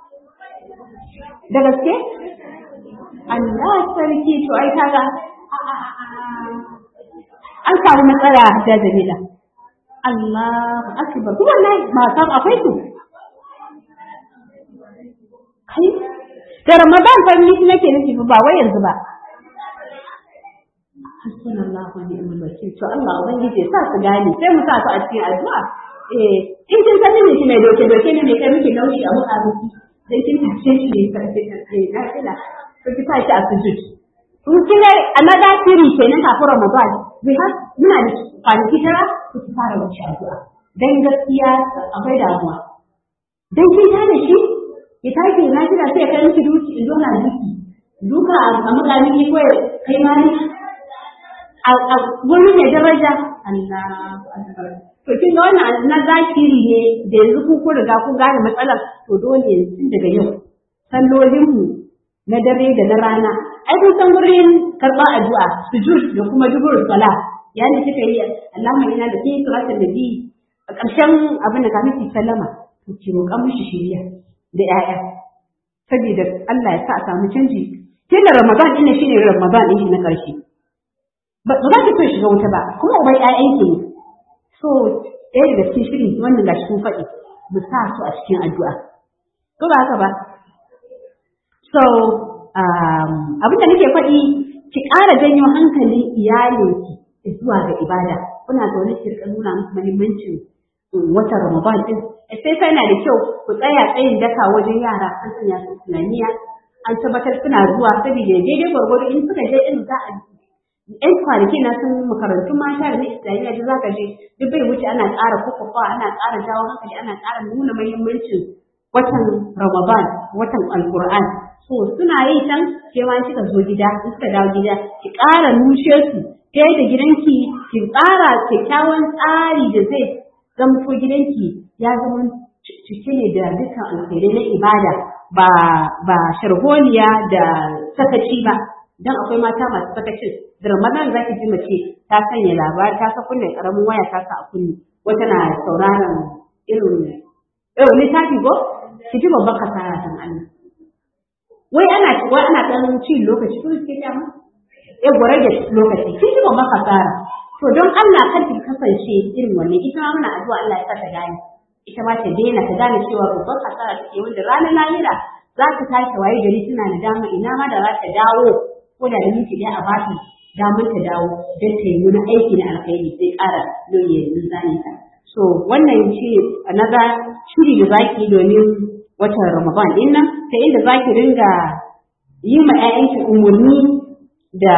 da gaske Allah sarki to ai kaga an samu matsala da Jamila Allah akbar kuma nan ba san akwai su kai da Ramadan fa ni nake nufi ba wai yanzu ba hasbunallahu wa ni'mal wakil to Allah ubangiji sa su gane sai mu sa su a cikin addu'a eh in kin san ne ki mai doke doke ne mai kai miki nauyi a muka miki dan kin tace shi ne sai ka kai na kila to ki sa shi a sujud kun kin ga another theory kenan kafin Ramadan we have muna da kwanaki tara ku fara wuce addu'a dan gaskiya akwai damuwa dan kin ta da shi ki tashi na kira sai kai miki duki in zo na duki duka a makamin ko kai ma ne a wurin mai daraja Allah to kin ga wannan na zakiri ne da yanzu ku kun riga kun gane matsalar to dole yanzu daga yau sallolin mu na dare da na rana ai kun san wurin karɓar addu'a sujud da kuma dubur sala yani kika yi Allahumma ina da kai salatin nabi a ƙarshen abin da ka miki sallama to ki roƙa mishi shiriya da 'ya'ya saboda Allah ya sa a samu canji tun da Ramadan ina shine Ramadan ɗin na ƙarshe ba za ki so shiga wuta ba kuma ubai ƴaƴan ki ne so ɗaya daga cikin shiri wannan gashi kun faɗi mu sa su a cikin addu'a ko ba haka ba so abin da nake faɗi ki ƙara janyo hankalin iyalinki zuwa ga ibada kuna zaune ki rika nuna musu muhimmancin watan Ramadan din sai sai na da kyau ku tsaya tsayin daka wajen yara an sanya su tunaniya an tabbatar suna zuwa saboda daidai gwargwado in suka je in za a yan kwanaki na sun makarantun mata da na islamiyya da zaka je duk bai wuce ana ƙara kwakwafa ana ƙara jawo hankali ana ƙara nuna muhimmancin watan ramadan watan alqur'an so suna yi can ke ma kika zo gida in suka dawo gida ki ƙara nushe su ta yadda gidanki ki ƙara kyakkyawan tsari da zai zamto gidanki ya zama cike ne da dukkan alkhairai na ibada ba ba sharholiya da sakaci ba dan akwai mata masu sakacin da ramadan za ki ji mace ta sanya labari ta sa kunne karamin waya ta sa a kunne wata na sauraron irin irin littafi ko ki ji babban kasara dan Allah wai ana wai ana dan ci lokaci ko ke ta mu eh gore da lokaci ki ji babban kasara to don Allah kar ki kasance irin wannan ita ma muna addu'a Allah ya sa ta gane ita ma ta daina ta gane cewa babban kasara take wanda ranar lahira za ta tashi waye gari tana da dama ina ma da za ta dawo ko da minti ɗaya a bata damar ta dawo don ta yi wani aiki na alkhairi sai ƙara loye mizanin ta. So wannan shi naga shiri da zaki domin watan Ramadan din nan ta inda zaki ringa yi ma ƴaƴanki umarni da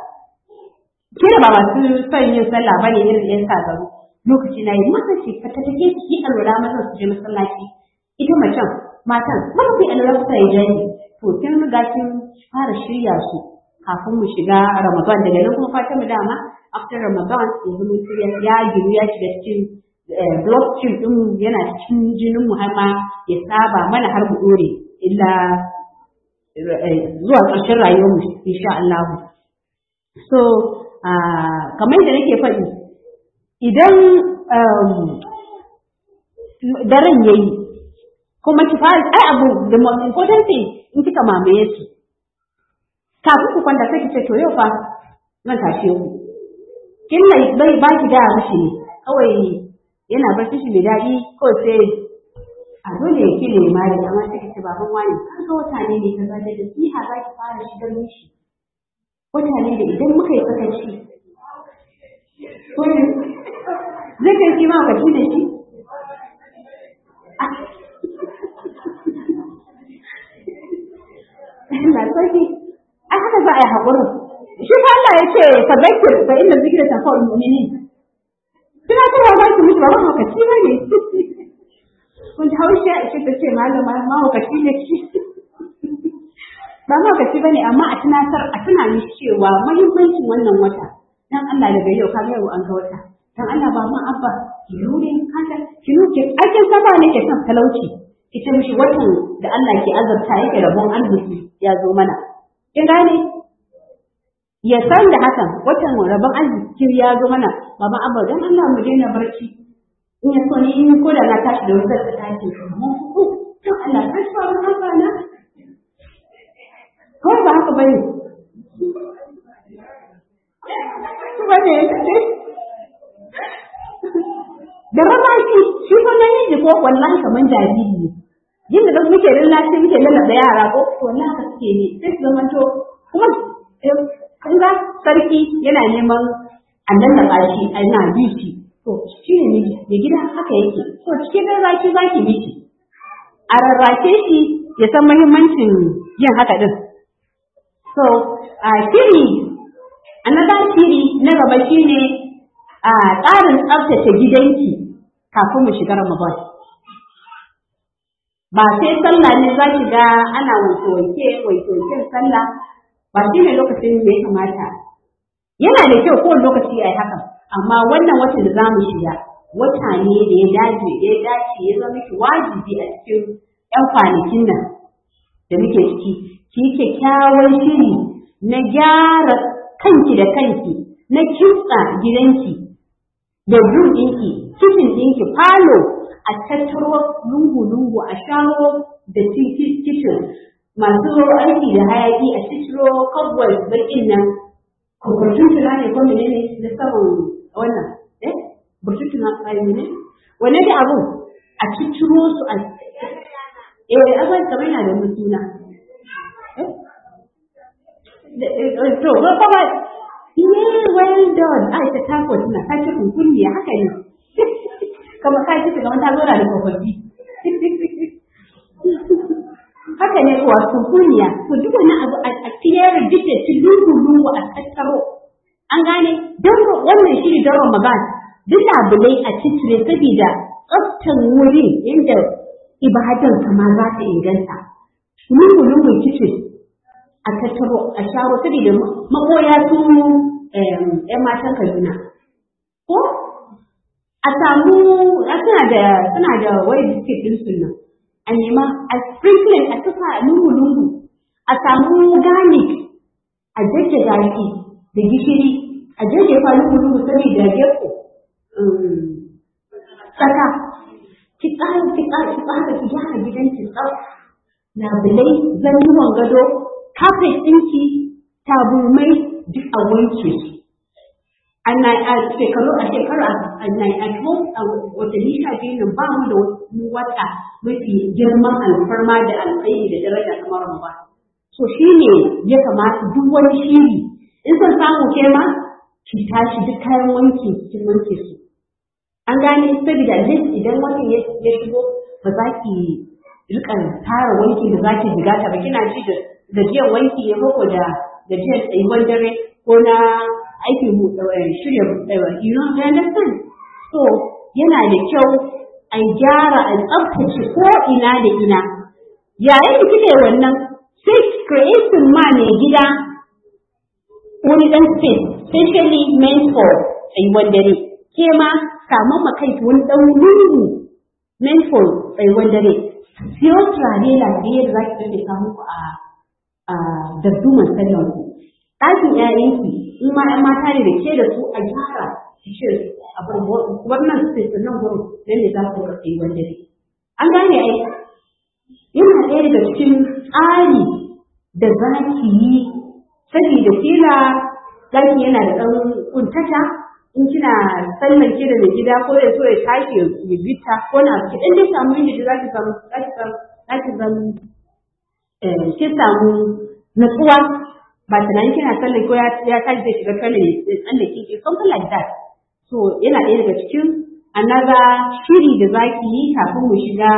kira ba masu son yin sallah ba ne irin ƴan sagaru lokaci na yi masa ce ka ta take ki alwala masa su je masallaci ita macen matan masa sai alwala su yi jani to kin riga kin fara shirya su kafin mu shiga Ramadan daga nan kuma fatan mu dama after Ramadan yanzu mun ya giru ya shiga cikin blockchain din mu yana cikin jinin mu har ma ya saba mana har mu dore illa zuwa ƙarshen rayuwar mu insha Allah so kamar da nake faɗi idan daren yayi kuma ki fara ai abu da important thing in kika mamaye su kafin ku kwanta sai ki ce to yau fa zan tashe ku kin mai bai ba ki da mishi ne kawai yana barci shi mai daɗi ko sai a dole ya kile ma da amma sai ki ce baban wani an ga wata ne ne kaza da nasiha za ki fara shigar mishi wata ne da idan muka yi sakaci zai kai shi ma baki da shi na sarki ai haka za a yi haƙurin shi fa Allah ya ce fa zakir fa inna zikra tanfa'ul mu'minin kina ta ba ki mutu ba mahaukaci ba ne kun ji haushi a ce ta ce malama mahaukaci ne ki ba mahaukaci ba ne amma a tunatar a tuna mishi cewa muhimmancin wannan wata dan Allah daga yau ka yau an ga wata dan Allah ba ma abba ki rure haka ki nuke aikin saba ne ke son talauci ki ce mishi watan da Allah ke azabta yake rabon arziki ya zo mana kin gane ya san da hakan watan rabon arziki ya zo mana baba abba dan Allah mu daina barci in ya so ni in ko da na tashi da wutar ta tashi mun ku to Allah ka sa mu haka na ko ba haka bane bane da rarrashi shi ko namiji ko wallahi kaman jariri ne yin da muke lallashi muke lalaba yara ko wallahi ka suke ne sai su zama to kuma kun ga sarki yana neman a lallaba shi a yana bi shi to shi ne miji da gida haka yake to cikin rarrashi za ki miji a rarrashe shi ya san muhimmancin yin haka din so a shiri another shiri na gaba shine a tsarin tsaftace gidanki kafin mu shiga Ramadan. Ba sai sallah ne za ki ga ana wanke-wanke, wanke-wanken sallah, ba shi ne lokacin da ya kamata. Yana da kyau kowane lokaci a yi haka, amma wannan watan da za mu shiga, wata ne da ya dace, da ya dace ya zama ki wajibi a cikin ‘yan kwanakin nan da muke ciki, ki yi kyakkyawan shiri na gyara kanki da kanki, na kitsa gidanki, bedroom ɗinki, kitchen ɗinki, falo a tattaro lungu-lungu a shawo da kitchen masu aiki da hayaki a ciciro cobwebs bakin nan kurkurtun tuna ne ko menene da saman wannan eh burtutun na kai ne wane da abu a ciciro su a eh azan kamar yana da mutuna eh to ba ba Yeah, well done. Ai ta tako tana ta ce kunkunni haka ne. Kamar ka ce kamar ta zora da tsofaffi. Haka ne kuwa kunkunniya. To duk wani abu a clear duk da ci lungu lungu a tattaro. An gane don wannan shi ne don Ramadan. Duk labulai a cicire saboda tsaftan wurin inda ibadan kama za ta inganta. Lungu lungu kicin a tattaro a sharo saboda makoya su ‘yan matan Kaduna. Ko a samu suna da suna da wai biskit ɗin su nan a nema a sprinkling a tufa lungu-lungu a samu garlic a jajjaga shi da gishiri a jajjafa lungu-lungu saboda geko saka ki tsara ki tsara ki tsara ki gyara gidan ki tsaf labulai zannuwan gado kafet ɗinki taburmai duk a wanke su ana a shekaru a shekaru a a watanni sha biyu nan ba mu da wata mafi girman alfarma da alkhairi da daraja kamar mu ba so shi ne ya kamata duk wani shiri in son samu ke ma ki tashi duk kayan wanki kin wanke su an gane saboda list idan watan ya shigo ba za ki rika tara wanki da za ki jigata ba kina ji da gajiyar wanki ya koko da gajiyar tsayuwar dare ko na aikin shirya you know you understand so yana da kyau a gyara a tsaftace ko ina da ina yayin da kike wannan sai creating ma ne gida wani dan space specially meant for tsayuwar dare ke ma samun ma kai wani dan lungu meant for tsayuwar dare siyo turare lafiyar da za ki rage samu ku a a darduman sallan ku ɗakin ƴaƴanki in ma ƴan mata ne da ke da su a gyara ki ce a bar wannan space nan gurin nan ne za ku ga tsayuwar dare an gane ai yana ɗaya daga cikin tsari da za ki yi saboda kila ɗaki yana da ɗan kuntata in kina sallan ki da mai gida ko ya so ya tashi ya bita ko na ki dan dai samu inda za ki samu za ki samu za ki samu eh ki samu natsuwa ba tunanin kina sallan ko ya ya tashi zai shiga kallon ya tsalle ki ki something like that so yana ɗaya daga cikin another shiri da za ki yi kafin mu shiga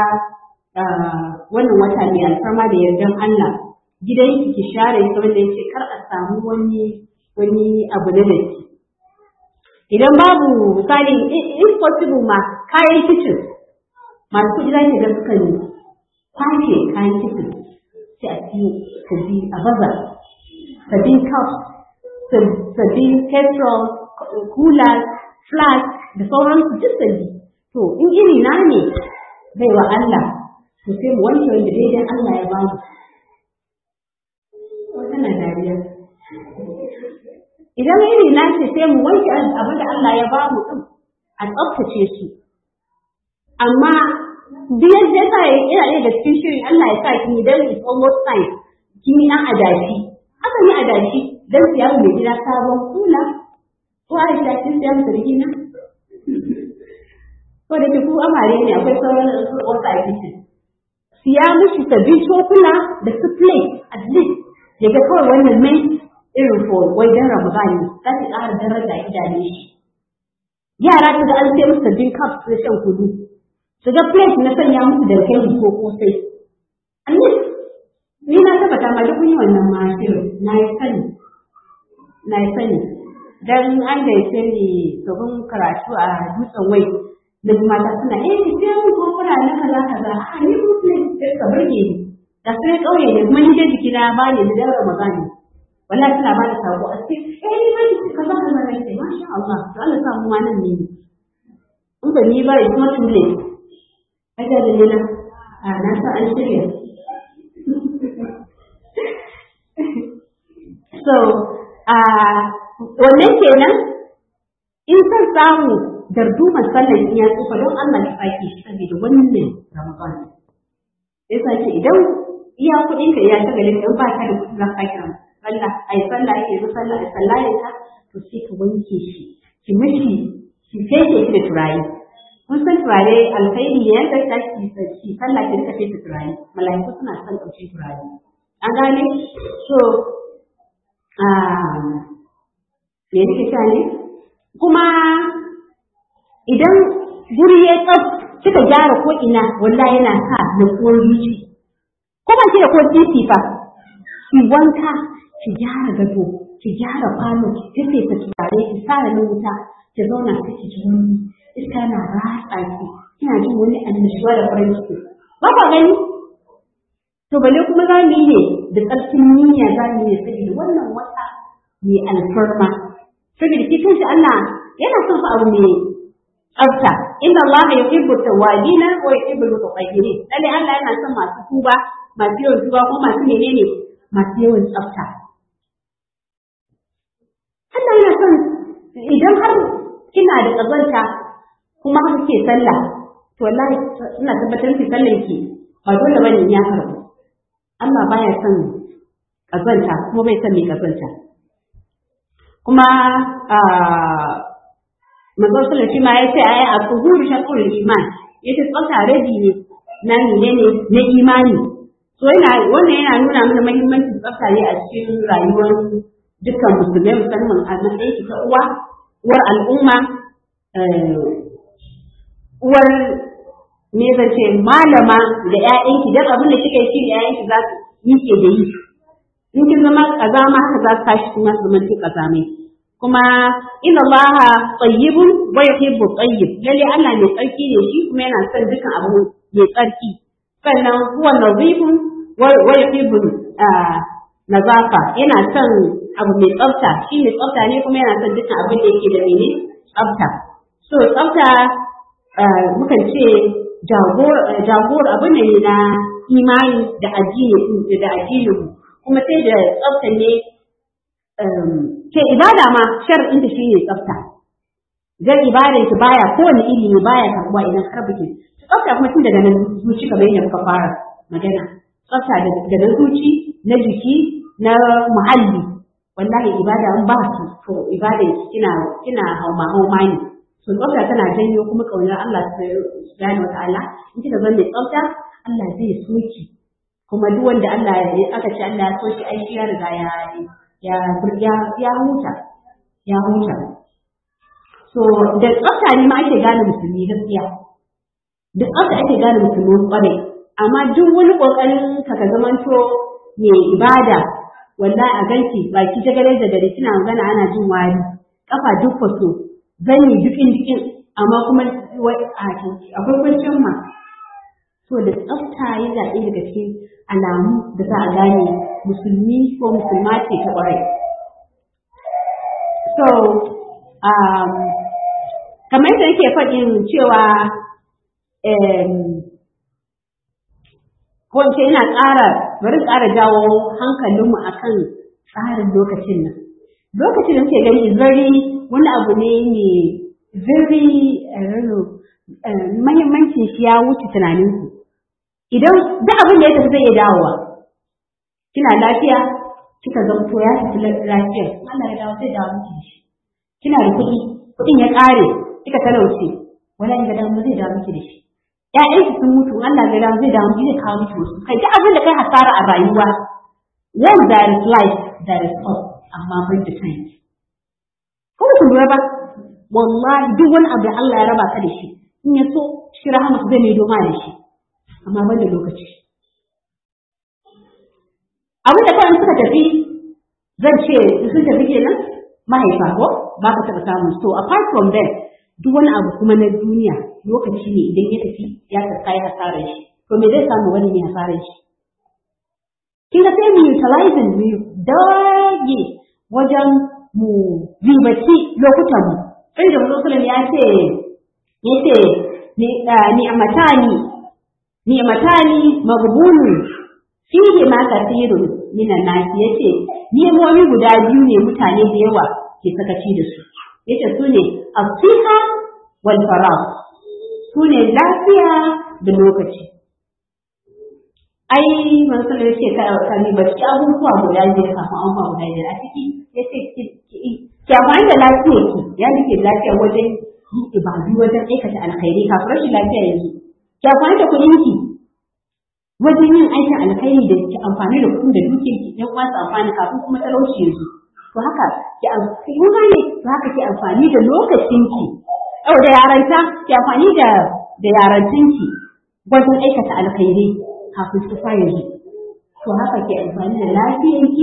wannan wata mai alfarma da yardan Allah gidanki ki share shi wanda yake kar a samu wani wani abu na datti idan babu misali if possible ma kayan kicin masu kuɗi za ki ga suka ne kwashe kayan kicin sai a siyo sabbi a baza sabbin cups sabbin petrol coolers flask da sauransu duk sabbi to in iri na ne bai wa Allah to sai mu wanke wanda daidai Allah ya bamu wannan dariya idan iri na ce sai mu wanke abin da Allah ya ba mu din a tsaftace su amma duk yadda sa ya ina ɗaya da cikin shirin Allah ya sa kin idan it's almost time kin yi ɗan adashi haka yi adashi dan siya mai gida sabon kula ko Aisha kin siya masa da gina ko da ku amare ne akwai sauran wasu a kitchen siya mishi sabbin cokula da su plate at least ya ga kawai wannan mai irin for wai dan Ramadan ne za ta ƙara daraja idane shi yara su ga an sai musu sabbin cups na shan kudu su ga plate na sanya musu da kai ko kosai at least ni na tabbata ma duk yi wannan ma na yi sani na yi sani dan an da ya ni gaban karatu a dutsen wai da mata suna eh ki sai mun ko fara na kaza kaza a ni ko ne ka burge ni da sai kauye ne kuma ni da jiki na ba ni da Ramadan wallahi suna ba da sako a ce eh ni ba ki kaza kaza ne sai masha Allah to Allah sa mu ma nan ne in ba ni ba it's not too late kaga da ni na a na sa an shirya so a wannan kenan in san samu darduman sallar ya tsufa don Allah ya sake shi saboda wannan Ramadan. Ya sake idan iya kuɗin ka ya ta galin in ba ka da kuɗi za ka kira sallah ai sallah ake yi sallah ai sallah ya ta to sai ka wanke shi ki mishi ki fete shi da turare. Kun san turare alkhairi ne yadda ta ki ki sallah ki rika fete turare mala'iku suna son ɗauki turare. An gane so me nake ta ne kuma idan guri ya tsaf kika gyara ko ina wallahi yana sa nutsuwar zuci ko ba ki da ko titi fa ki wanka ki gyara gado ki gyara kwano ki fesa turare ki sa na wuta ki zauna ki ki ji wani iska na ratsa ki kina jin wani annashuwa da farin ciki ba ka gani to bale kuma za mu yi ne da tsarkin niyya za mu yi saboda wannan wata mai alfarma saboda shi kanshi Allah yana son fa abu mai tsafta inna Allah yuhibbu tawwabina wa yuhibbu al-mutatahhirin lalle Allah yana son masu tuba masu yawan tuba ko masu menene masu yawan tsafta Allah yana son idan har kina da kazanta kuma har ke sallah to wallahi ina tabbatar ki sallan ki ba dole bane ya karbu Allah baya son kazanta kuma bai son mai kazanta kuma manzon sallallahu shi ma ya ce ayi a tsuhuru shakur iman yace tsafta rabi ne na ne ne na imani so yana wannan yana nuna mana muhimmancin tsafta ne a cikin rayuwar dukkan musulmai musamman a matsayin ki ta uwa uwar al'umma uwar me zan ce malama da ƴaƴanki dan abin da kika yi shi da ƴaƴanki za su yi ke da yi in kin zama kazama haka za su tashi kuma su zama kazamai kuma inna Allah tayyibun wa yuhibbu tayyib lalle Allah mai tsarki ne shi kuma yana son dukan abu mai tsarki sannan huwa nazifun wa yuhibbu nazafa yana son abu mai tsafta shi mai tsafta ne kuma yana son dukan abin da yake da mene tsafta so tsafta mukan ce jagor abin ne na imani da addini da addinin kuma sai da tsafta ne ke ibada ma shar'in da shine tsafta dan ibadan ki baya kowane ilimi baya karbuwa idan har biki tsafta kuma tun daga nan zuci kamar yadda muka fara magana tsafta daga na zuci na jiki na muhalli wallahi ibada in ba su to ibada kina kina hauma hauma ne to tsafta tana janyo kuma kaunar Allah subhanahu wataala in kika zama mai tsafta Allah zai soki kuma duk wanda Allah ya aka ce Allah ya soki ai ya riga ya ya ya ya huta ya huta so da tsafta ne ma ake gane musulmi gaskiya da tsafta ake gane musulmi kwarai amma duk wani kokarin ka ka zamanto mai ibada wallahi a ganki baki jagare da gari kina magana ana jin wari kafa duk faso zanyi dukin dukin amma kuma akwai kwanciyar ma so da tsafta yana ɗaya daga cikin alamu da za a gane musulmi ko musulma ce ta ƙwarai so um, kamar yadda nake faɗin cewa ko ce ina ƙara bari ƙara jawo hankalinmu akan tsarin lokacin nan lokacin da muke gani very wani abu ne mai very mahimmancin shi ya wuce tunaninku idan duk abin da ya tafi zai iya dawowa kina lafiya kika zamto ya tafi lafiya Allah ya dawo zai dawo miki da shi kina da kuɗi kuɗin ya ƙare kika talauce wala in ga dawo zai dawo miki da shi ƴaƴanki sun mutu Allah ya dawo zai dawo miki zai kawo miki wasu kai duk abin da kai hasara a rayuwa when there is life there is hope amma ban da time ko ku lura ba wallahi duk wani abu da Allah ya raba ka da shi in ya so shi rahama zai mai doma da shi amma ban da lokaci abin da kawai suka tafi zan ce sun tafi kenan mahaifa ko ba ka taɓa samu so apart from that duk wani abu kuma na duniya lokaci ne idan ya tafi ya karka ya hasarar shi to me zai samu wani ne hasarar shi kin ga sai mu utilizing mu dage wajen mu ribaci lokutan mu sai da Musulun ya ce ya ce ni amatani ni amatani magbunun fihi ma kasirun minan nasi yace nemomi guda biyu ne mutane da yawa ke sakaci da su yace su ne asiha wal farah su ne lafiya da lokaci ai manzo ya ce ka ka ni ba ki abubuwa guda biyar kafin abubuwa guda biyar a ciki yace ki ki amfani da lafiyar ki ya rike lafiya wajen yin ibadu wajen aikata alkhairi kafin rashin lafiya yanzu ki amfani da kuɗin ki wajen yin aikin alkhairi da ki amfani da kuɗin da dukiyar ki ɗan uwa amfani kafin kuma talauci yanzu to haka ki amfani ne to haka ki amfani da lokacin ki yau da yaranta ki amfani da da yarantin ki wajen aikata alkhairi kafin su fara yanzu to haka ki amfani da lafiyar ki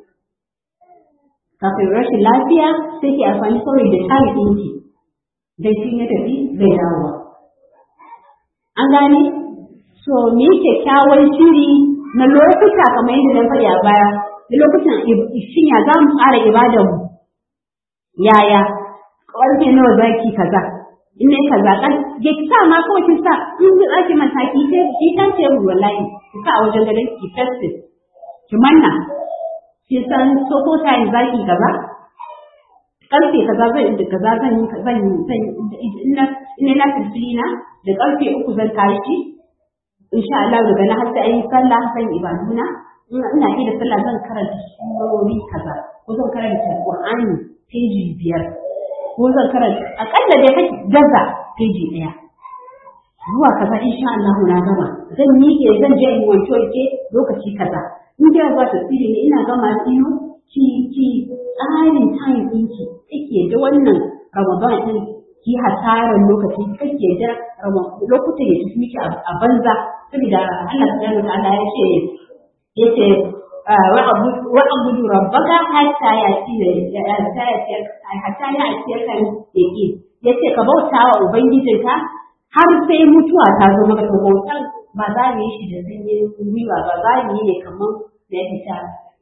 kafin rashin lafiya sai ki amfani kawai da tarihin ki dan shi ya tafi zai dawo an gane so me kyakkyawan shiri na lokuta kamar yadda na faɗi a baya da lokutan shin ya za mu tsara ibadar mu yaya ƙarfe nawa za ki kaza in ne kaza kan ya ki sa ma kawai ki sa in ki tsaki mataki sai ki tan ce mu wallahi ki sa a wajen gadon ki festive ki manna ki san so ko time za ki kaza karfe kaza zan da kaza zan yi zan yi zan ina ina na na da karfe uku zan tashi insha Allah daga na har sai ayi sallah zan ibaduna ina ina da sallah zan karanta surori kaza ko zan karanta Qur'ani peji biyar ko zan karanta akalla dai kake gaza peji daya zuwa kaza insha Allah na gama zan miƙe zan je in wanke ke lokaci kaza in da zuwa tasiri ne ina gama tsiyo ki ki tsarin time ɗinki kake da wannan Ramadan din ki hasaran lokaci kake da lokutan ya tafi miki a banza saboda Allah subhanahu wa ta'ala ya ce yace wa abudu rabbaka hatta yati hatta yati hatta yati kan yake yace ka bauta wa ubangijinka har sai mutuwa ta zo maka to bautan ba za mu yi shi da sanyin gwiwa ba za mu yi ne kamar da ya fita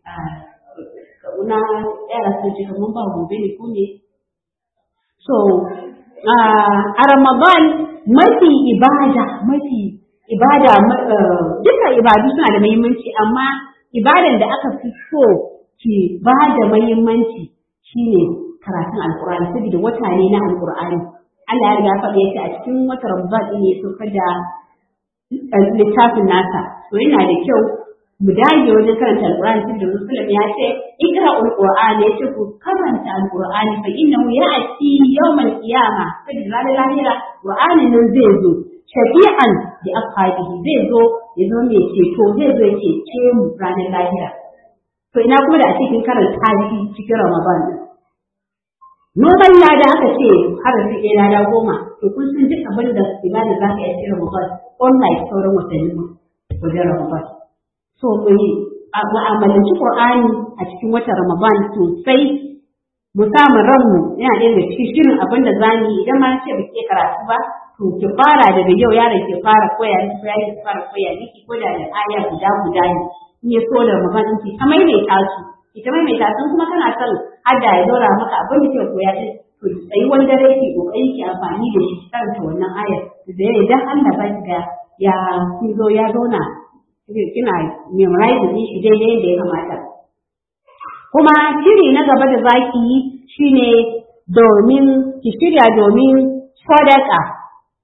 na yara sun ce kamar ba gobe ne ko ne so a ramadan mafi ibada mafi ibada duka ibadu suna da muhimmanci amma ibadan da aka fi so ki ba da muhimmanci shine karatun alkur'ani saboda wata ne na alkur'ani Allah ya riga faɗi yace a cikin wata Ramadan ne ya saukar da littafin nasa to yana da kyau mu dage wajen karanta alkur'ani saboda Muslim ya ce ikra'ul qur'an ya ce ku karanta alkur'ani fa innahu ya'ti yawmal qiyamah saboda ranar lahira qur'anin nan zai zo shafi'an da ashabihi zai zo ya zo mai ceto zai zo ya cece mu ranar lahira to ina kuma da a cikin karanta shi cikin ramadan noman lada aka ce har da ɗaya lada goma to kun san duk abin da ibada za ka yi cikin ramadan online sauran watanni wajen ramadan so mu yi mu'amalanci qur'ani a cikin watan ramadan sosai mu samu ranmu yana ɗaya daga cikin shirin abin da za mu yi idan ma ce ba ke karatu ba to ki fara daga yau yaron ki fara koya ni ko yaron ki fara koya miki ko da da aya guda guda ne in ya so da magana ki ta maimaita su ki ta maimaita su kuma kana son hadda ya zaura maka abin da kike koya din to sai wani dare ki kokari ki amfani da shi ki karanta wannan ayar da ya idan Allah ba ki ga ya kin zo ya zauna kina memorize din shi daidai yadda ya kamata kuma shiri na gaba da zaki yi shine domin ki shirya domin sadaka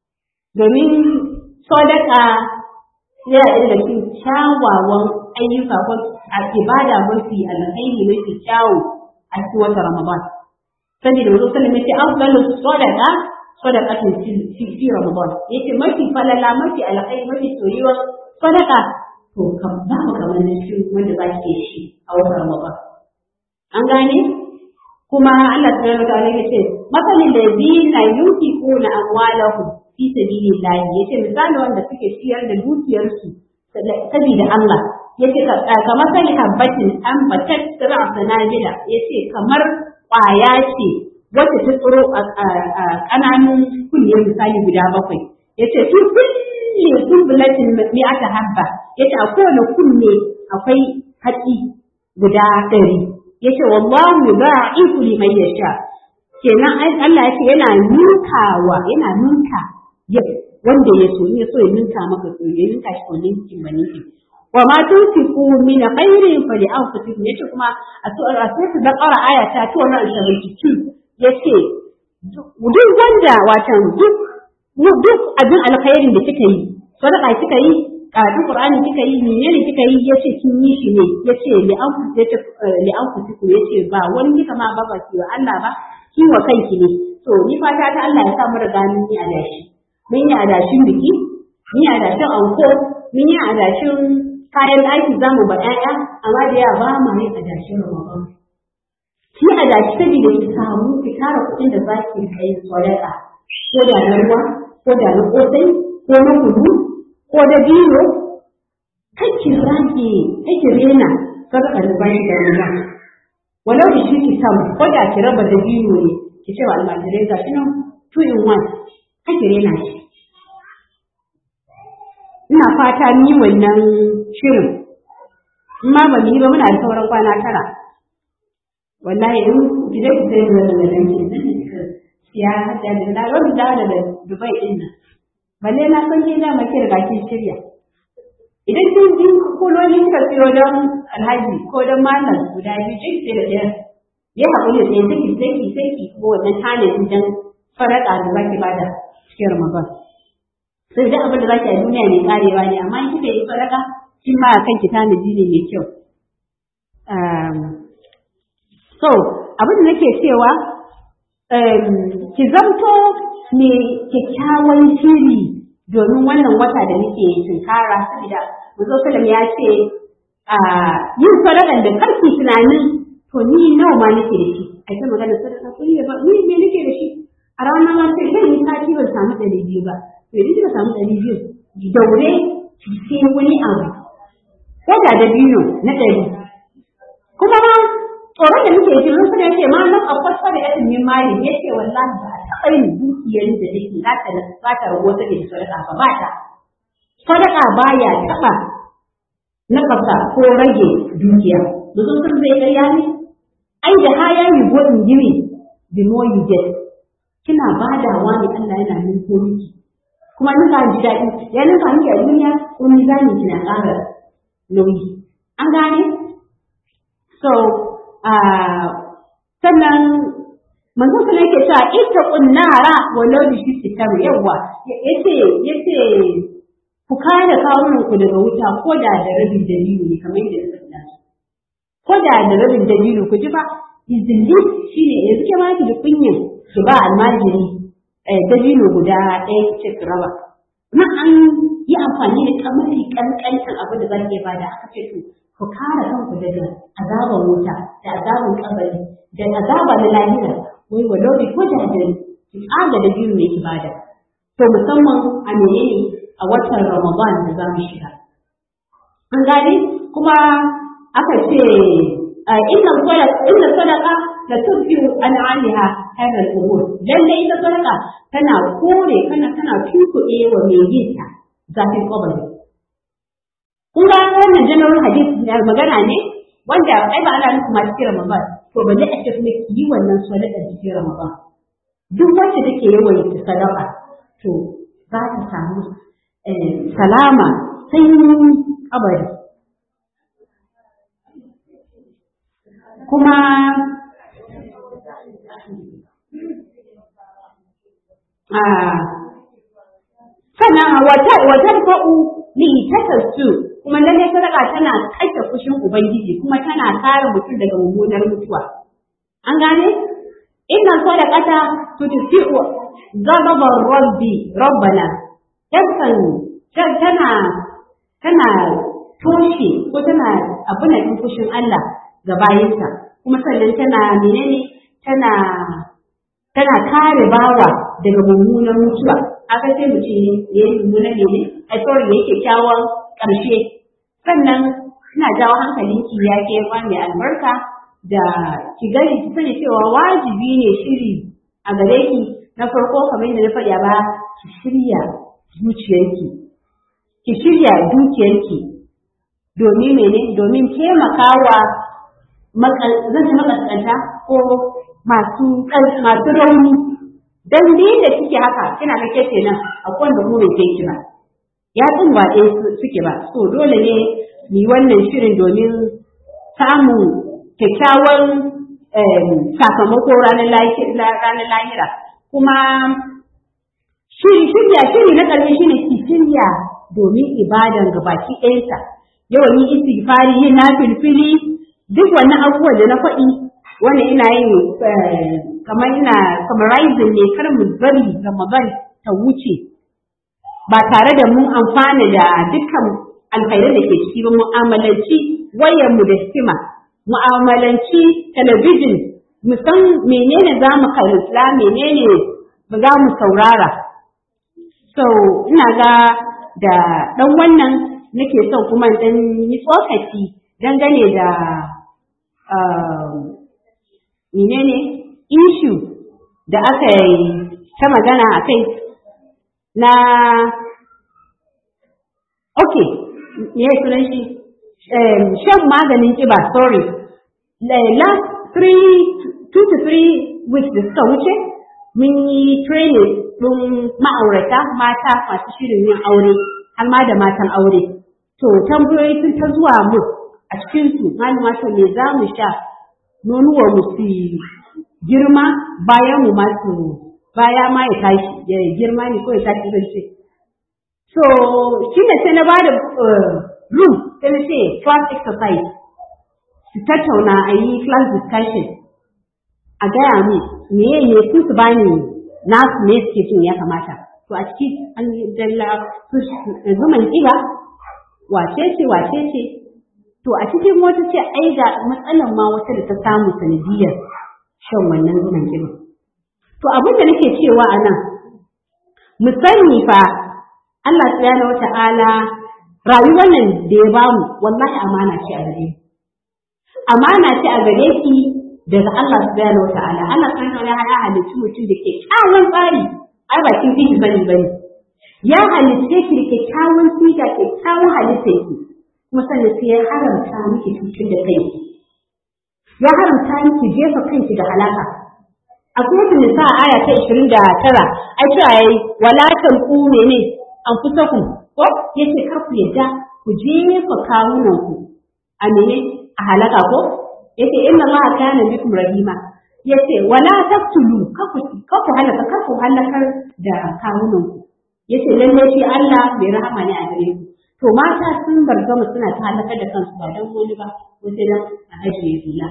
domin sadaka yana daga cikin kyawawan ayyuka ko a ibada mafi alkhairi mafi kyawu a cikin wata Ramadan. Saboda Wanzu Sallam ya ce afdalu sadaqa sadaqatun fi Ramadan. Yace mafi falala mafi alkhairi mafi soyuwa sadaka to kam ba mu kamar shi wanda ba ke shi a wata Ramadan. An gane? Kuma Allah subhanahu wa ta'ala ya ce masalin ladina yunfiquna amwalahum fi sabilillah yace misali wanda suke ciyar da dukiyarsu saboda Allah yace kamar sani habbatin an batat sir'a sanajida yace kamar ƙwaya ce wacce ta tsiro a ƙananun kunne misali guda bakwai yace fi kulli kullatin mi'ata habba yace a kowane kunne akwai haƙi guda ɗari yace wallahu ba'ifu liman yasha kenan Allah yace yana ninkawa yana ninka wanda ya so ya so ya ninka maka so ya ninka shi wannan cikin baninki wa ma tunfiqu min khairin fa li anfusikum yace kuma a suratul baqara aya ta 272 yace duk wanda watan duk duk abin alkhairin da kika yi sadaka kika yi karatun qur'ani kika yi menene kika yi yace kin yi shi ne yace li anfusikum yace li anfusikum yace ba wani kika ma ba ba ki wa Allah ba ki wa kanki ne to ni fata ta Allah ya sa mu riga mun yi adashi mun yi adashin biki mun yi adashin anko mun yi adashin kayan ɗaki za mu ba ƴaƴa amma da yawa ba mu yin adashin ramadan ki adashi saboda ki samu ki tara kuɗin da za ki kai sadaka ko da na ruwa ko da na kosai ko na kudu ko da biyo kai ki rage kai ki rena sadaka da bayan da ruwa walau da shi ki samu ko da ki raba da biyo ne ki ce wa almajirai ga shi nan two in one kai ki rena shi ina fata ni wannan shirin in ma ba mu yi ba muna da sauran kwana tara wallahi in gidan ki sai da da nan ki nan ki siya hada da da wani da da Dubai din nan balle na san ki da maki riga kin shirya idan kin ji kololi kika siyo don alhaji ko don malam guda biyu kin sai da ɗaya ya haƙuri da ɗaya sai sai ki sai ki ko wannan tanadin dan faraka da zaki bada cikin Ramadan sai da abin da za ki a duniya mai karewa ne amma in kika yi sadaka kin ma kan ki tanaji ne mai kyau so abin da nake cewa ki zamto mai kyakkyawan shiri domin wannan wata da nake tunkara saboda Mazo Salam ya ce yin sadakan da karki tunanin to ni nawa ma nake da shi a ita magana sadaka ko ni ba ni me nake da shi a ranar ma sai zan yi sati ban samu ɗari biyu ba to idan kika samu ɗari biyu daure ki sai wani abu ko da da biyu na ɗari kuma ma tsoron da muke ji mun sani yace ma nan akwai sada yatin min mali yace wallahi ba a taɓa yin dukiyar da take za ta za ta rago ta da sadaka ba ba ta sadaka baya taɓa na kasa ko rage dukiya mutum sun zai ƙarya ne ai da haya you go in gini the more you get kina badawa ne Allah yana nufo miki kuma nuka ji daɗi ya nuka miki a duniya ko mizani kina ƙara nauyi an gane so sannan manzon sallallahu yake cewa ittaqun nara walau bi shiqqi tamr yawa yace yace ku kare kawunan ku daga wuta ko da da rabin dalili ne kamar yadda suka faɗa ko da da rabin dalili ku ji ba izilli shine yanzu ke ma ki da kunyin ki ba almajiri dalilo guda ɗaya ce ki raba na an yi amfani da kamari kankancin abin da za ki bada aka ce to ku kare kanku daga azaban wuta da azaban kabari da azaba na lahira wai walau bi ko da da ki tsaga da biyu ne ki bada to musamman a menene a watan Ramadan da za mu shiga an gane kuma aka ce inna sadaqa inna sadaqa la tudfi'u an 'aliha hadha al-umur lalle ita sadaqa tana kore kana tana tunkuɗe wa mai yin ta zafin kabari kun ga wannan general hadisi da magana ne wanda ai ba ana nufin ma cikin Ramadan to balle a ce kuma ki yi wannan sadaqa cikin Ramadan duk wacce take yawan sadaqa to za ta samu salama sanyin kabari kuma tadfa'u li tatassu kuma lalle sadaka tana kashe fushin ubangiji kuma tana kare mutum daga mummunar mutuwa an gane inna sadaqata tutfi'u ghadab rabbi rabbana takan tana tana toshe ko tana abuna din fushin Allah ga bayinsa kuma sannan tana menene tana tana kare bawa daga mummunan mutuwa aka sai mu ce ya yi mummunan ne ne a sorry ya kyakkyawan ƙarshe sannan ina jawo hankalinki ya ke mai albarka da ki gani ki sani cewa wajibi ne shiri a gare ki na farko kamar yadda na faɗa ba ki shirya zuciyarki ki shirya dukiyarki domin mene domin taimakawa zan ci makaskanta ko masu masu rauni dan da kike haka kina ga kece nan akwai wanda mu bai kai ki ba ya tsin ba ɗaya suke ba so dole ne mu wannan shirin domin samun kyakkyawan sakamako ranar lahira kuma shiri shirya shiri na ƙarfi shine ki shirya domin ibadan gabaki ɗayansa yawan yi istighfari yin na filfili duk wannan abubuwan da na faɗi wannan ina yin kamar ina summarizing ne kar mu bari Ramadan ta wuce ba tare da mun amfana da dukkan alkhairan da ke ciki ba mu'amalanci wayar mu da hikima mu'amalanci talabijin mu san menene za mu kalla menene ba za mu saurara so ina ga da ɗan wannan nake son kuma dan yi tsokaci dangane da menene issue da aka yi ta magana a kai na ok me ya sunan shi shan maganin kiba sorry last three two to three weeks da suka wuce mun yi training ɗin ma'aurata mata masu shirin yin aure har ma da matan aure to tambayoyi sun ta zuwa mu a cikinsu malama to me za mu sha nonuwa mu su girma bayan mu masu baya ma ya tashi ya girma ne ko ya tashi zan ce so shi ne sai na ba da room sai na ce class exercise su tattauna a yi class discussion a gaya mu me ne su su bani nasu ne suke cin ya kamata to a ciki an yi dalla su zuman kiba wace ce wace ce to a cikin wata ce ai ga matsalan ma wata da ta samu sanadiyar shan wannan zuman kiba to abin da nake cewa a nan mu sani fa Allah subhanahu wata'ala rayuwar nan da ya bamu wallahi amana ce a gare amana ce a gare ki daga Allah subhanahu wata'ala Allah subhanahu wata'ala ya halicci mutum da ke kyawun tsari ai ba kin fiji bane bane ya halicce ki da kyakkyawan siga kyakkyawan halitta ki kuma sannan sai ya haramta miki cutar da kai ya haramta miki jefa kanki da halaka a kuma nisa aya ta 29 ai cewa yayi wala tanqu mene an fusakum ko yace kar ku yadda ku jefa kawunan ku a mene a halaka ko yace inna allaha kana bikum rahima yace wala taqtulu kaku kaku halaka kaku halakar da kawunan ku yace lalle shi Allah bai rahama ne a gare ku to mata sun bargama suna ta halakar da kansu ba dan wani ba wace dan a ajiye hula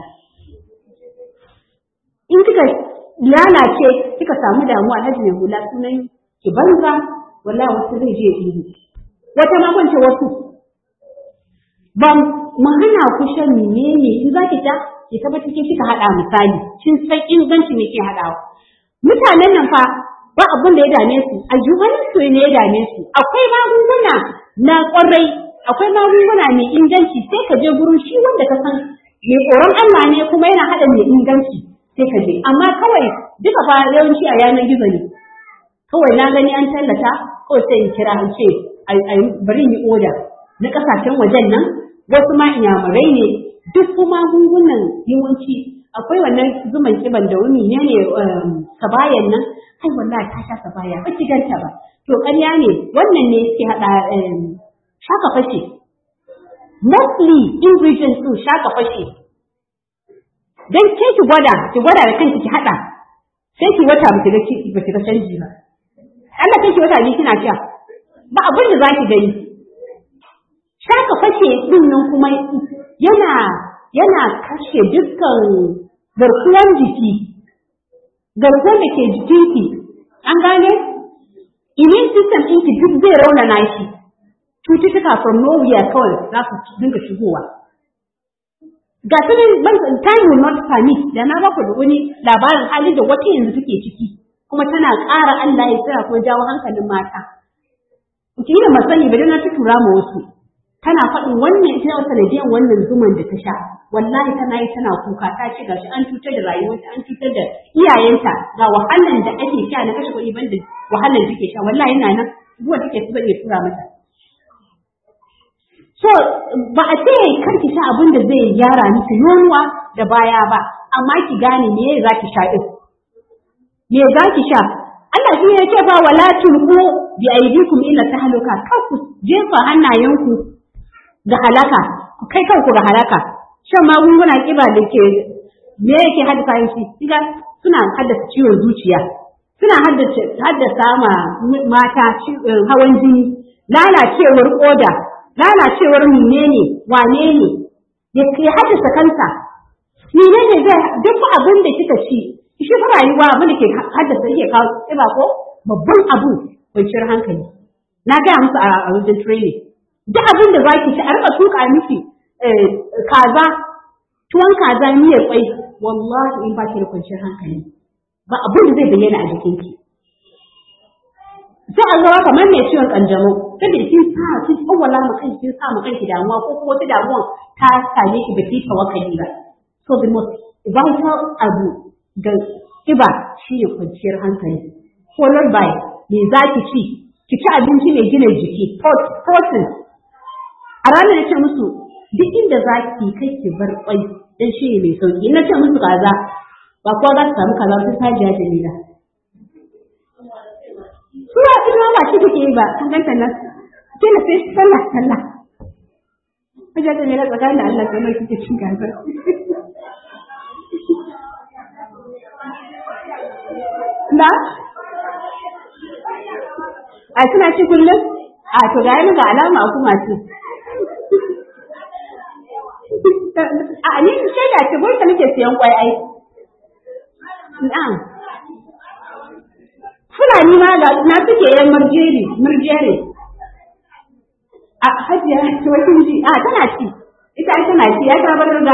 in kika lalace kika samu damuwa alhaji mai hula sunan ki banza wallahi wasu zai je ihu wata ma kwance wasu ban mu hana ku shan menene in zaki ta ki tabbata ke kika hada misali kin san inganci ne ke hadawa mutanen nan fa ba abin da ya dame su ayyukan su ne ya dame su akwai magunguna na kwarai akwai magunguna mai inganci sai ka je gurin shi wanda ka san mai tsoron Allah ne kuma yana hada mai inganci sai ka je amma kawai duka fa yawanci a yanar gizo ne kawai na gani an tallata ko sai in kira in ce bari yi oda na kasashen wajen nan wasu ma inyamurai ne duk kuma magungunan yawanci akwai wannan zuman kiban da wani ne ne sabayan nan ai wallahi ta sha sabaya ba ki ganta ba to ƙarya ne wannan ne ke hada shaka fashe mostly ingredients din shaka fashe dan ke ki gwada ki gwada da kanki ki hada sai ki wata ba ki ga ba ki ga canji ba Allah kai ki wata ne kina sha ba abin da za ki gani shaka fashe din nan kuma yana yana kashe dukkan garkuwar jiki garkuwar da ke jikinki an gane immune system ɗinki duk zai raunana shi cututtuka from nowhere kawai za su dinga shigowa ga su ban time will not permit da na baku da wani labarin halin da wata yanzu take ciki kuma tana ƙara Allah ya tsira ko jawo hankalin mata ki da masani ba na ta tura ma wasu tana faɗin wannan ita wata sanadiyar wannan zuman da ta sha wallahi tana yi tana kuka ta ce gashi an cutar da rayuwarta an cutar da iyayenta ga wahalan da ake sha na kashe kuɗi banda wahalan da take sha wallahi yana nan zuwa take su zai tura mata so ba a ce kar ki sha abin da zai gyara miki yonuwa da baya ba amma ki gane me za ki sha din me za ki sha Allah shi ya ce ba wala tulqu bi aydikum ila tahluka kar ku jefa hannayenku ga halaka ku kai kanku ga halaka shan magunguna kiba da ke me yake haddasa shi kiga suna haddasa ciwon zuciya suna haddasa ma mata hawan jini lalacewar koda lalacewar menene wane ne ya haddasa kansa menene zai duk abin da kika ci shi fa rayuwa abin da ke haddasa yake kawo kiba ko babban abu kwanciyar hankali na gaya musu a wajen training duk abin da zaki ci a rika tuka miki kaza tuwon kaza miyar kwai wallahi in ba ki da kwanciyar hankali ba abin da zai bayyana a jikinki sai an zama kamar mai ciwon kanjamau saboda kin sa kin tsawwala ma kanki kin sa ma kanki damuwa ko kuma wata damuwa ta same ki baki tawakkali ba so the most vital abu ga kiba shi ne kwanciyar hankali followed by me za ki ci ki ci abinci mai gina jiki protein a ranar da ce musu duk inda za ki kai ki bar kwai dan shi ne mai sauki na ce musu kaza ba kowa za su samu kaza su sajiya jamila Sura ina ba shi take yi ba, kun ganta nan. Kina sai sallah sallah. Hajiya ta mera tsakanin da Allah sai kike cin gazar. Na? A suna ci kullum? A to ga yana ga alama a kuma ci. A ni shaida ce bai nake siyan kwai ai. Na'am. Fulani ma ga na suke yan murjeri, murjeri. A hajiya ce wai kun ji, a tana ci. Ita ai tana ci, ya ta bar riga.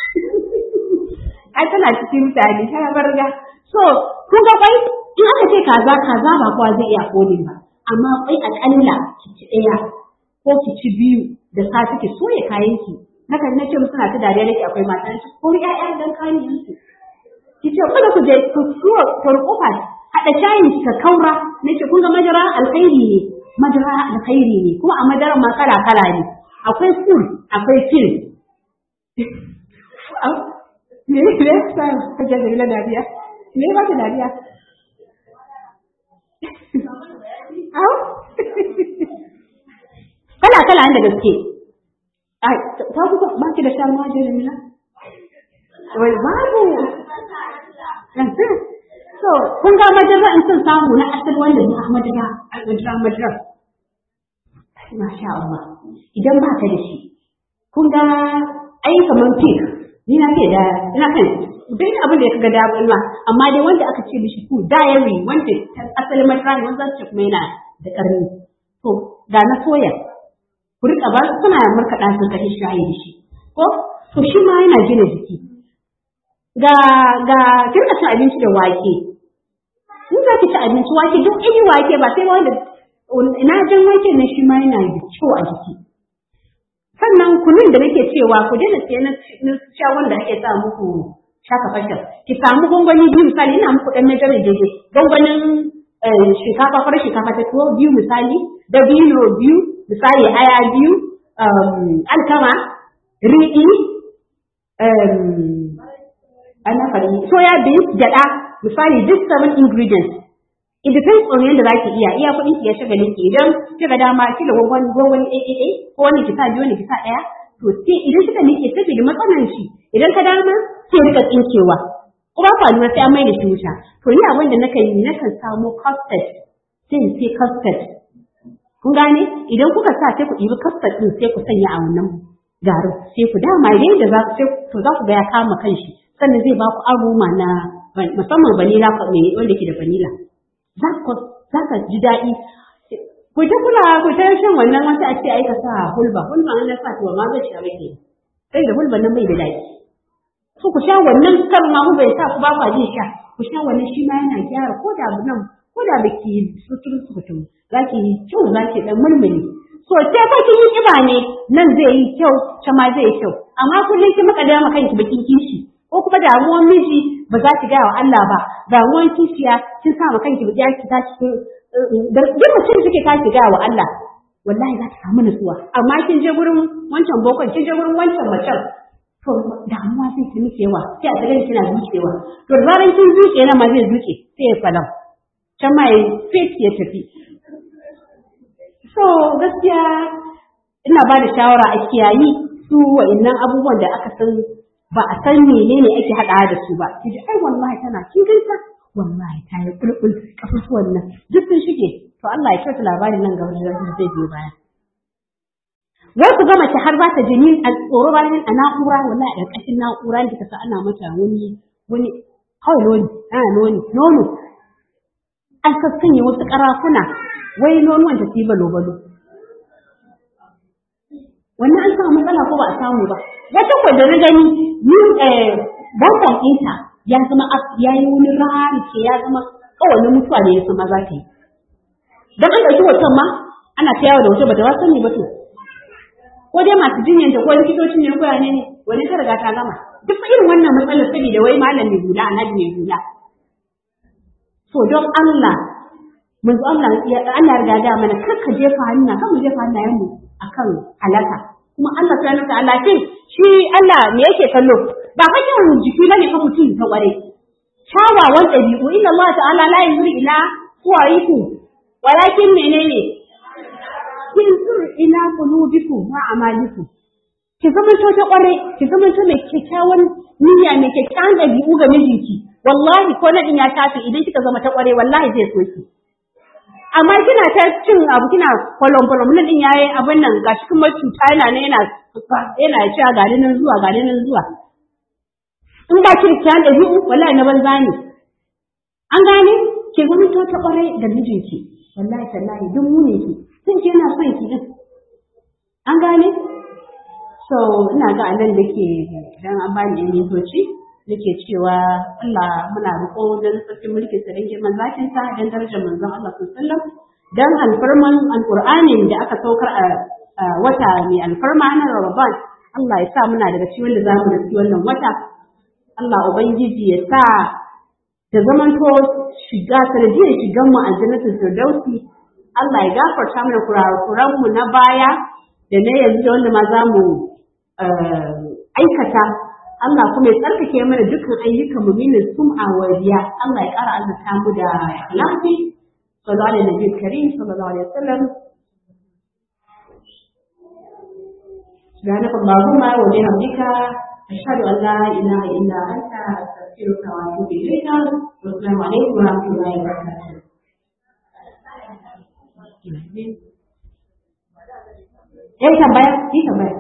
Ai tana cikin mutane, ta bar riga. So, kun ga kwai in aka ce kaza kaza ba kowa zai iya kodin ba. Amma kwai akalla ki ci ɗaya ko ki ci biyu da safe ki soya kayan ki. Haka na ce musu na ta dariya nake akwai mata ko ƴaƴa dan kayan su. Ki ce kada ku je ku suwa kurkufa haɗa shayin ka kaura na ce kun ga madara alkhairi ne madara alkhairi ne kuma a madara ma kala kala ne akwai full akwai fil me ne ne sa kaje da ila dariya me ba ta dariya au kala kala da gaske ai ta ku ba ki da shan ma Jamila wai babu So, kun ga madara in sun samu na asali wanda na madara, madara, madara. Masha Allah. Idan ba ka da shi, kun ga ai kamar pig, ni na ke da, ina kan, bai da abin da ya ga damun ma, amma dai wanda aka ce mishi food, diary, wanda asalin madara ne, wanda ce kuma yana da ƙarni. To, ga na soya, ku riƙa ba suna markaɗa sun kashe shayi da shi. Ko, to shi ma yana gina jiki. ga ga kirka cin abinci da wake in za ki ci abinci wake duk iri wake ba sai wanda ina jan wake na shi ma yana da kyau a jiki sannan kunun da nake cewa ku daina siya na sha wanda ake sa muku shaka fashar ki samu gwangwani biyu misali ina muku dan measurement daidai gwangwanin shinkafa farar shinkafa ta tuwo biyu misali da biyu biyu misali aya biyu alkama riɗi ana fari soya beans gyaɗa misali duk seven ingredients it depends on yadda zaki iya iya kuɗin ki ya shiga ki idan kika dama kila gwangwani gwangwani ɗaya ɗaya ko wani ki sa biyu wani ki sa ɗaya to sai idan kika nike saboda matsalan shi idan ka dama sai rika tsinkewa ko ba kwa lura sai an mai da shi wuta to ni abin da nakan yi nakan samo custard sai in sai custard kun gane idan kuka sa sai ku ɗibi kasta ɗin sai ku sanya a wannan garin sai ku dama yadda za ku to za ku ga ya kama kanshi sannan zai ba ku aroma na musamman vanilla wanda ke da vanilla za ku za ka ji daɗi ku ta kula ku ta shan wannan wasu a ce ai ka sa hulba hulba an na sa to ma zai sha rage sai da hulba nan bai da daɗi so ku sha wannan kar ma bai sa ku ba ku jin sha ku sha wannan shi ma yana gyara ko da nan ko da baki sutun sutun za ki yi kyau za ki dan mulmuli so ce ko kin yi kiba ne nan zai yi kyau ta ma zai yi kyau amma kullum ki maka dama kanki bakin kishi ko kuma damuwar miji ba za ki gaya wa Allah ba damuwar kishiya kin sa ma kanki ya ki tashi da duk mutum suke tashi gaya wa Allah wallahi za ta samu nutsuwa amma kin je gurin wancan bokon kin je gurin wancan macen to damuwa zai ki miki yawa sai a tsaye kina zucewa to da zaran kin zuke na ma zai zuke sai ya falam can ma ya fit ya tafi so gaskiya ina ba da shawara a kiyayi su wa'annan abubuwan da aka san ba a san menene ake haɗa da su ba ki ji ai wallahi tana kin ganta wallahi ta yi kulkul kafafuwan nan duk sun shige to Allah ya kyauta labarin nan gaba da zai biyo baya wai ku ga mace har za ta jini a tsoro bayan a na'ura wallahi a ƙarƙashin na'ura da kasa ana mata wani wani kawai noni ana noni nono an sassanye wasu ƙarafuna wai nonuwan ta yi balo balo wannan an samu matsala ko ba a samu ba wata kwa da na gani ni bankan ɗinta ya zama ya yi wani rari ke ya zama kawai mutuwa ne ya sama za ta yi don an ɗauki hoton ma ana ta yawo da hoton ba ta wasan ne ba to ko dai masu jinyar ta ko likitocin ne ko ne ne wani ta riga ta gama duk irin wannan matsalar saboda wai malam mai hula annabi mai hula to don Allah manzo Allah ya Allah riga da mana kar ka jefa hannu kan mu jefa hannayen mu akan halaka kuma Allah subhanahu wa ta'ala ce shi Allah me yake kallo ba fa yawan jiki bane fa mutum ta kware kyawawan ɗabi'u inna Allah ta'ala la yanzuru ila suwarikum walakin menene yanzur ila qulubikum wa a'malikum ki zama to ta kware ki zama to mai kyakkyawan niyya mai kyakkyawan ɗabi'u ga mijinki wallahi ko nadin ya tafi idan kika zama ta kware wallahi zai so ki amma kina ta cin abu kina kolon kolon nan din yayi abin nan gashi kuma cuta yana ne yana yana cewa ga nan zuwa ga nan zuwa in ba ki kyan da biyu wallahi na banza ne an gane ki zama to ta kware da mijinki wallahi tallahi duk mu ne ki sun ce yana son ki din an gane so ina ga anan nake dan an bani yan mintoci nake cewa Allah muna roƙo don sarkin mulkin sa dan girman zakin sa dan darajar manzon Allah sallallahu alaihi wasallam dan alfarman alqur'anin da aka saukar a wata mai alfarma na Ramadan Allah ya sa muna daga cikin wanda zamu da wannan wata Allah ubangiji ya sa ta zamanto shiga sanadiyar shigan mu aljannatul firdausi Allah ya gafarta mana kurakuran mu na baya da na yanzu da wanda ma za mu aikata Allah kuma ya tsarkake mana dukkan ayyukan mu min sum'a wa riya Allah ya ƙara azurta mu da ikhlasi sallallahu alaihi nabi karim sallallahu alaihi wasallam سبحانك اللهم وبحمدك أشهد أن لا إله إلا أنت أستغفرك وأتوب إليك والسلام عليكم ورحمة الله وبركاته. Eh tambaya, yi tambaya.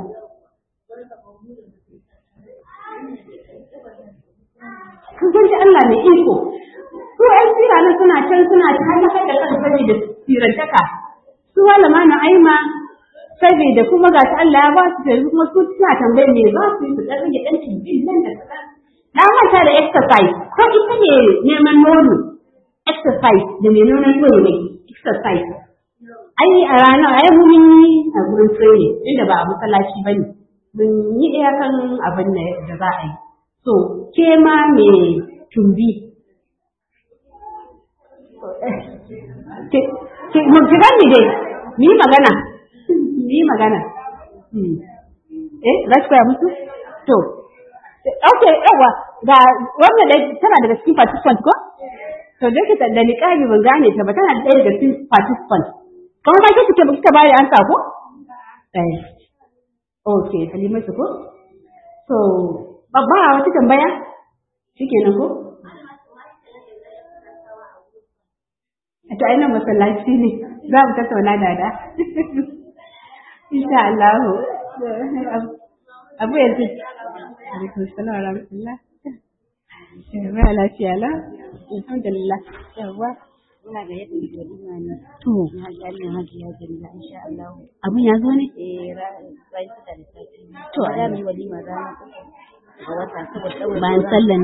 Kun san shi Allah mai iko. Su ‘yan sira nan suna can suna ta halakar da kan saboda sirantaka. Su malama na aima saboda kuma ga ta Allah ya ba su yanzu kuma su suna tambayar me za su yi su ɗan rage ɗan cikin nan da kaɗan. Na manta da exercise, ko ita ne neman nono, exercise da mai nonon nono ne, exercise. Ai a ranar ai mun yi a gurin training inda ba a masallaci ba ne. Mun yi iyakan abin da za a yi. So, ke ma me tumbi. Mun ki gani dai, mu yi magana. yi magana. Eh, za ki koya musu? To, ok, yawa, ga wannan da tana daga cikin participant ko? To, da ke da niƙari ban gane ta ba tana da ɗaya daga cikin participant. Kamar ma kike ba kika bayar an ko? Eh. Ok, Halimatu ko? So, babba wata tambaya? Shikenan ko? A ta ainihin masallaci ne. za mu tattauna da da insha Allah abu yanzu alaikum salam wa rahmatullah ba lafiya la alhamdulillah yawa
Ina ga yadda da walima ne.
to
Na gani hajiya Jamila insha Allah.
abun ya zo ne
Eh ran ran da sati.
To,
za mu yi walima ranar uku ga wata saboda
bayan sallan